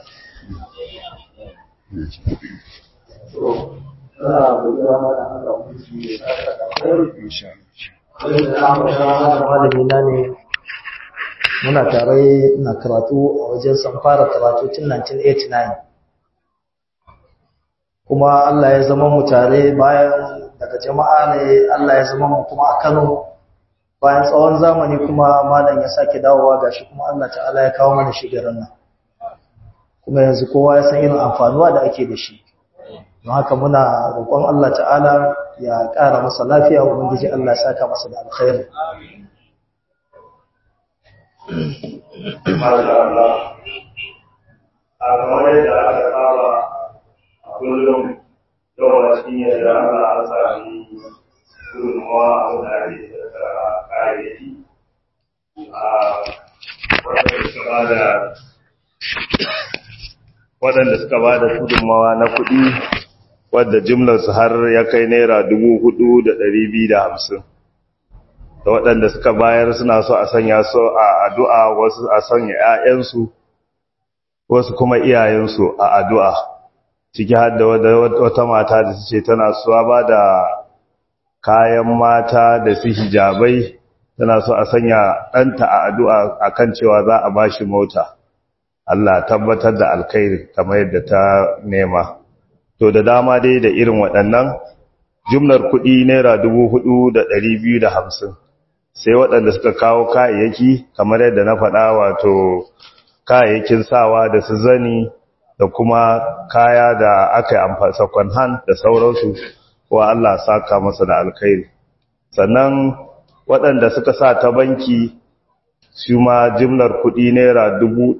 malamina ne muna tare na karatu a wajen san fara karatu tun 1989 kuma Allah ya zama mu tare bayan daga jama'a ne Allah ya zama mu kuma a Kano bayan tsawon zamani kuma malam ya sake dawowa gashi kuma Allah ta'ala ya kawo mana shigaran nan kuma yanzu kowa ya san irin amfanuwa da ake da shi don haka muna roƙon Allah ta'ala ya ƙara masa lafiya wa ubangiji Allah ya saka masa da alkhairi a kamar yadda aka saba a kullum yawan cikin yadda Allah an sami gudunmawa a wurare da kayayyaki a waɗanda suka ba da waɗanda suka ba da gudunmawa na kuɗi wadda jimlarsu har ya kai naira dubu hudu da ɗari biyu da hamsin da waɗanda suka bayar suna so a sanya su a addu'a wasu a sanya ‘ya'yansu wasu kuma iyayensu a addu'a ciki har da wata mata da su ce tana suwa ba da kayan mata da su hijabai tana so a sanya ɗanta a addu'a a kan cewa za a ba shi mota Allah tabbatar da alkhairi kamar yadda ta nema to da dama dai da irin waɗannan jumlar kuɗi naira dubu hudu da ɗari biyu da hamsin sai waɗanda suka kawo kayayyaki kamar yadda na faɗa wato kayayyakin sawa da su zani da kuma kaya da aka yi amfani second hand da sauransu wa Allah saka masa da alkhairi sannan waɗanda suka sa ta banki su ma jimlar kuɗi naira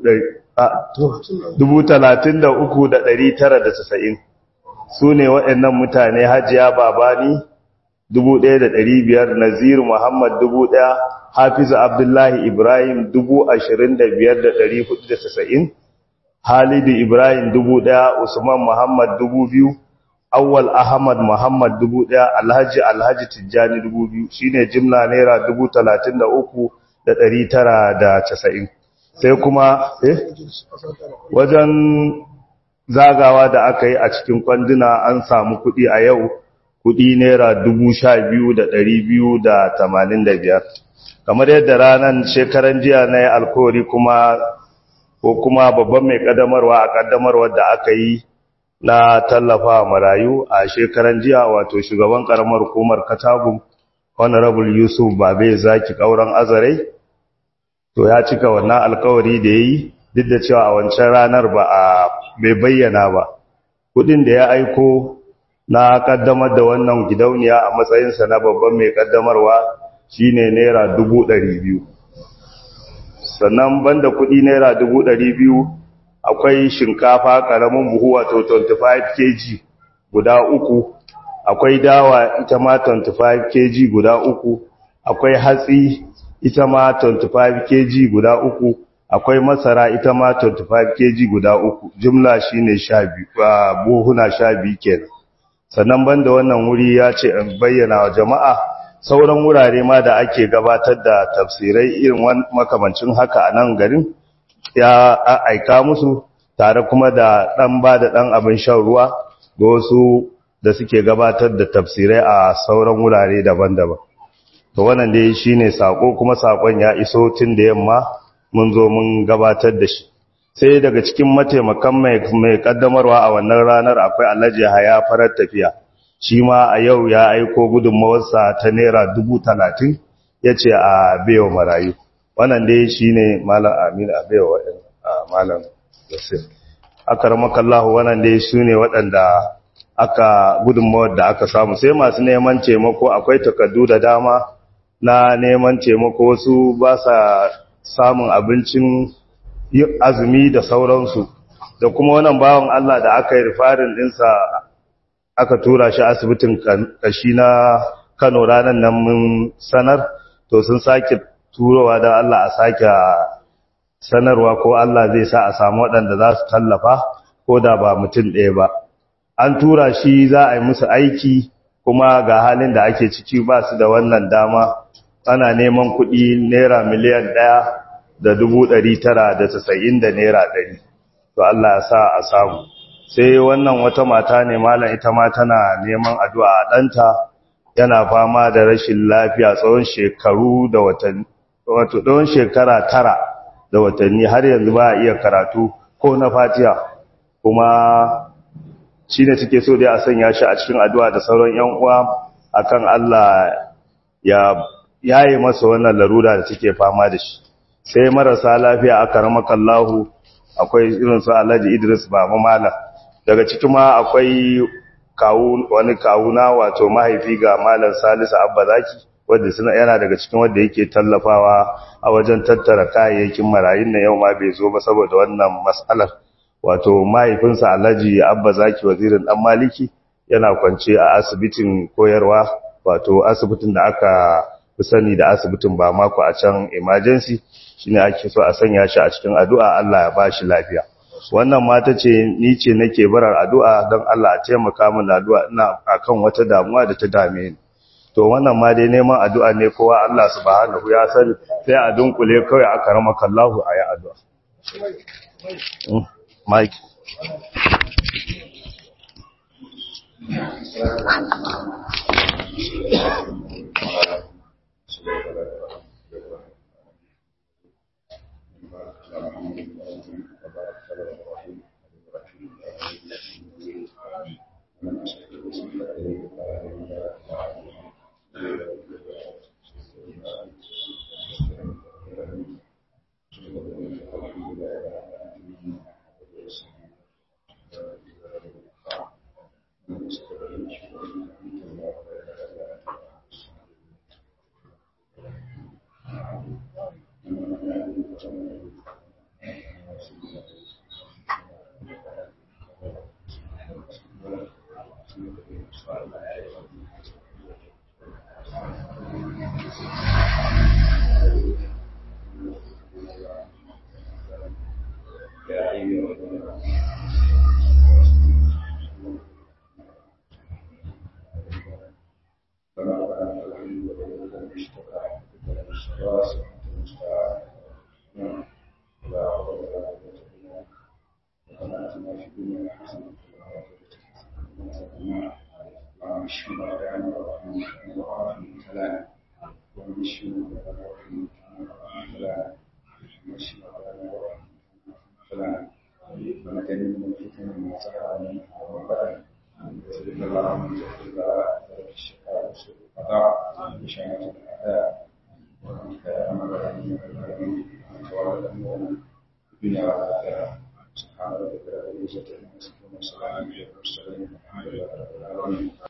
dubu talatin da uku da ɗari tara da casa'in su ne waɗannan mutane hajiya babani dubu ɗaya da ɗari biyar naziru muhammad dubu ɗaya hafizu abdullahi ibrahim dubu ashirin da biyar da ɗari hudu da casa'in halidu ibrahim dubu ɗaya usman muhammad dubu biyu awwal ahmad muhammad dubu ɗaya alhaji alhaji tijjani dubu biyu shine jimla naira dubu talatin da uku da ɗari tara da casa'in sai kuma eh wajen zagawa da aka yi a cikin kwanduna an samu kuɗi a yau kuɗi naira dubu sha biyu da ɗari biyu da tamanin da biyar kamar yadda ranar shekaran jiya na yi alkawari kuma ko kuma babban mai ƙaddamarwa a ƙaddamarwar da aka yi na tallafa marayu a shekaran jiya wato shugaban ƙaramar hukumar katagun honorable yusuf babe zaki ƙauren azarai to ya cika wannan alkawari da ya yi duk da cewa a wancan ranar ba a bai bayyana ba kudin da ya aiko na kaddamar da wannan gidauniya a matsayinsa na babban mai kaddamarwa shine naira dubu ɗari biyu sannan banda kudi naira dubu ɗari biyu akwai shinkafa ƙaramin buhu wato 25 kg guda uku akwai dawa ita ma 25 kg guda uku akwai hatsi ita ma 25 kg guda uku akwai masara ita ma 25 kg guda uku jumla shine 12 buhuna 12 kenan sannan banda wannan wuri ya ce in bayyana wa jama'a sauran wurare ma da ake gabatar da tafsirai irin makamancin haka a nan garin ya aika musu tare kuma da dan ba da dan abin shan ruwa ga wasu da suke gabatar da tafsirai a sauran wurare daban-daban to wannan dai shine sako kuma sakon ya iso tun da yamma mun zo mun gabatar da shi sai daga cikin mataimakan mai kaddamarwa a wannan ranar akwai alhaji haya farar tafiya shi ma a yau ya aiko gudunmawarsa ta naira dubu talatin ya ce a bewa marayu wannan dai shi ne malam aminu a bewa malam yasir aka ramakallahu wannan dai su ne waɗanda aka gudunmawar da aka samu sai masu neman taimako akwai takardu da dama na neman taimako wasu ba sa samun abincin azumi da sauransu da kuma wannan bawan Allah da aka yi rifarin ɗinsa aka tura shi asibitin kashi na Kano ranar nan mun sanar to sun sake turowa da Allah a sake sanarwa ko Allah zai sa a samu waɗanda za su tallafa ko da ba mutum ɗaya ba an tura shi za a yi musu aiki kuma ga halin da ake ciki ba su da wannan dama ana neman kuɗi naira miliyan ɗaya da dubu ɗari tara da tasa'in da naira ɗari to Allah ya sa a samu sai wannan wata mata ne malam ita ma tana neman addu'a a ɗanta yana fama da rashin lafiya tsawon shekaru da watanni wato tsawon shekara tara da watanni har yanzu ba a iya karatu ko na fatiha kuma shi ne suke so dai a sanya shi a cikin addu'a da sauran ‘yan uwa akan Allah ya yaye masa wannan larura da take fama da shi sai marasa lafiya aka ramakallahu akwai irin su Alhaji Idris Baba Mala daga cikin ma akwai kawu wani kawuna wato mahaifi ga Malam Salisu Abba Zaki wanda suna yana daga cikin wanda yake tallafawa a wajen tattara kayayyakin marayun na yau ma bai zo ba saboda wannan mas'alar wato mahaifinsa Alhaji Abba Zaki wazirin dan Maliki yana kwance a asibitin koyarwa wato asibitin da aka fi sani da asibitin ba mako a can emergency shine ake so a sanya shi a cikin addu'a Allah ya ba shi lafiya wannan mata ce ni ce nake barar addu'a don Allah a taimaka min addu'a ina akan wata damuwa da ta dame ni to wannan ma dai neman addu'a ne kowa Allah subhanahu ya sani sai a dunkule kawai aka rama kallahu ayi addu'a Mike آتنا في الدنيا حسنة وفي الآخرة حسنة اللهم اشف مرضانا وارحمنا وعافنا وسلام اللهم اشف مرضانا وارحمنا وسلام اللهم اشف مرضانا وارحمنا وسلام ونجنبنا من الفتن ما ظهر منها وما بطن وصلى الله من جهل البلاء ذلك الشفاء وسوء القضاء وشماتة الأعداء وأنت أمر العالمين والعالمين وأنت ولد أمورنا في الدنيا والآخرة سبحان ربك رب العزة عما يصفون وسلام على المرسلين والحمد لله رب العالمين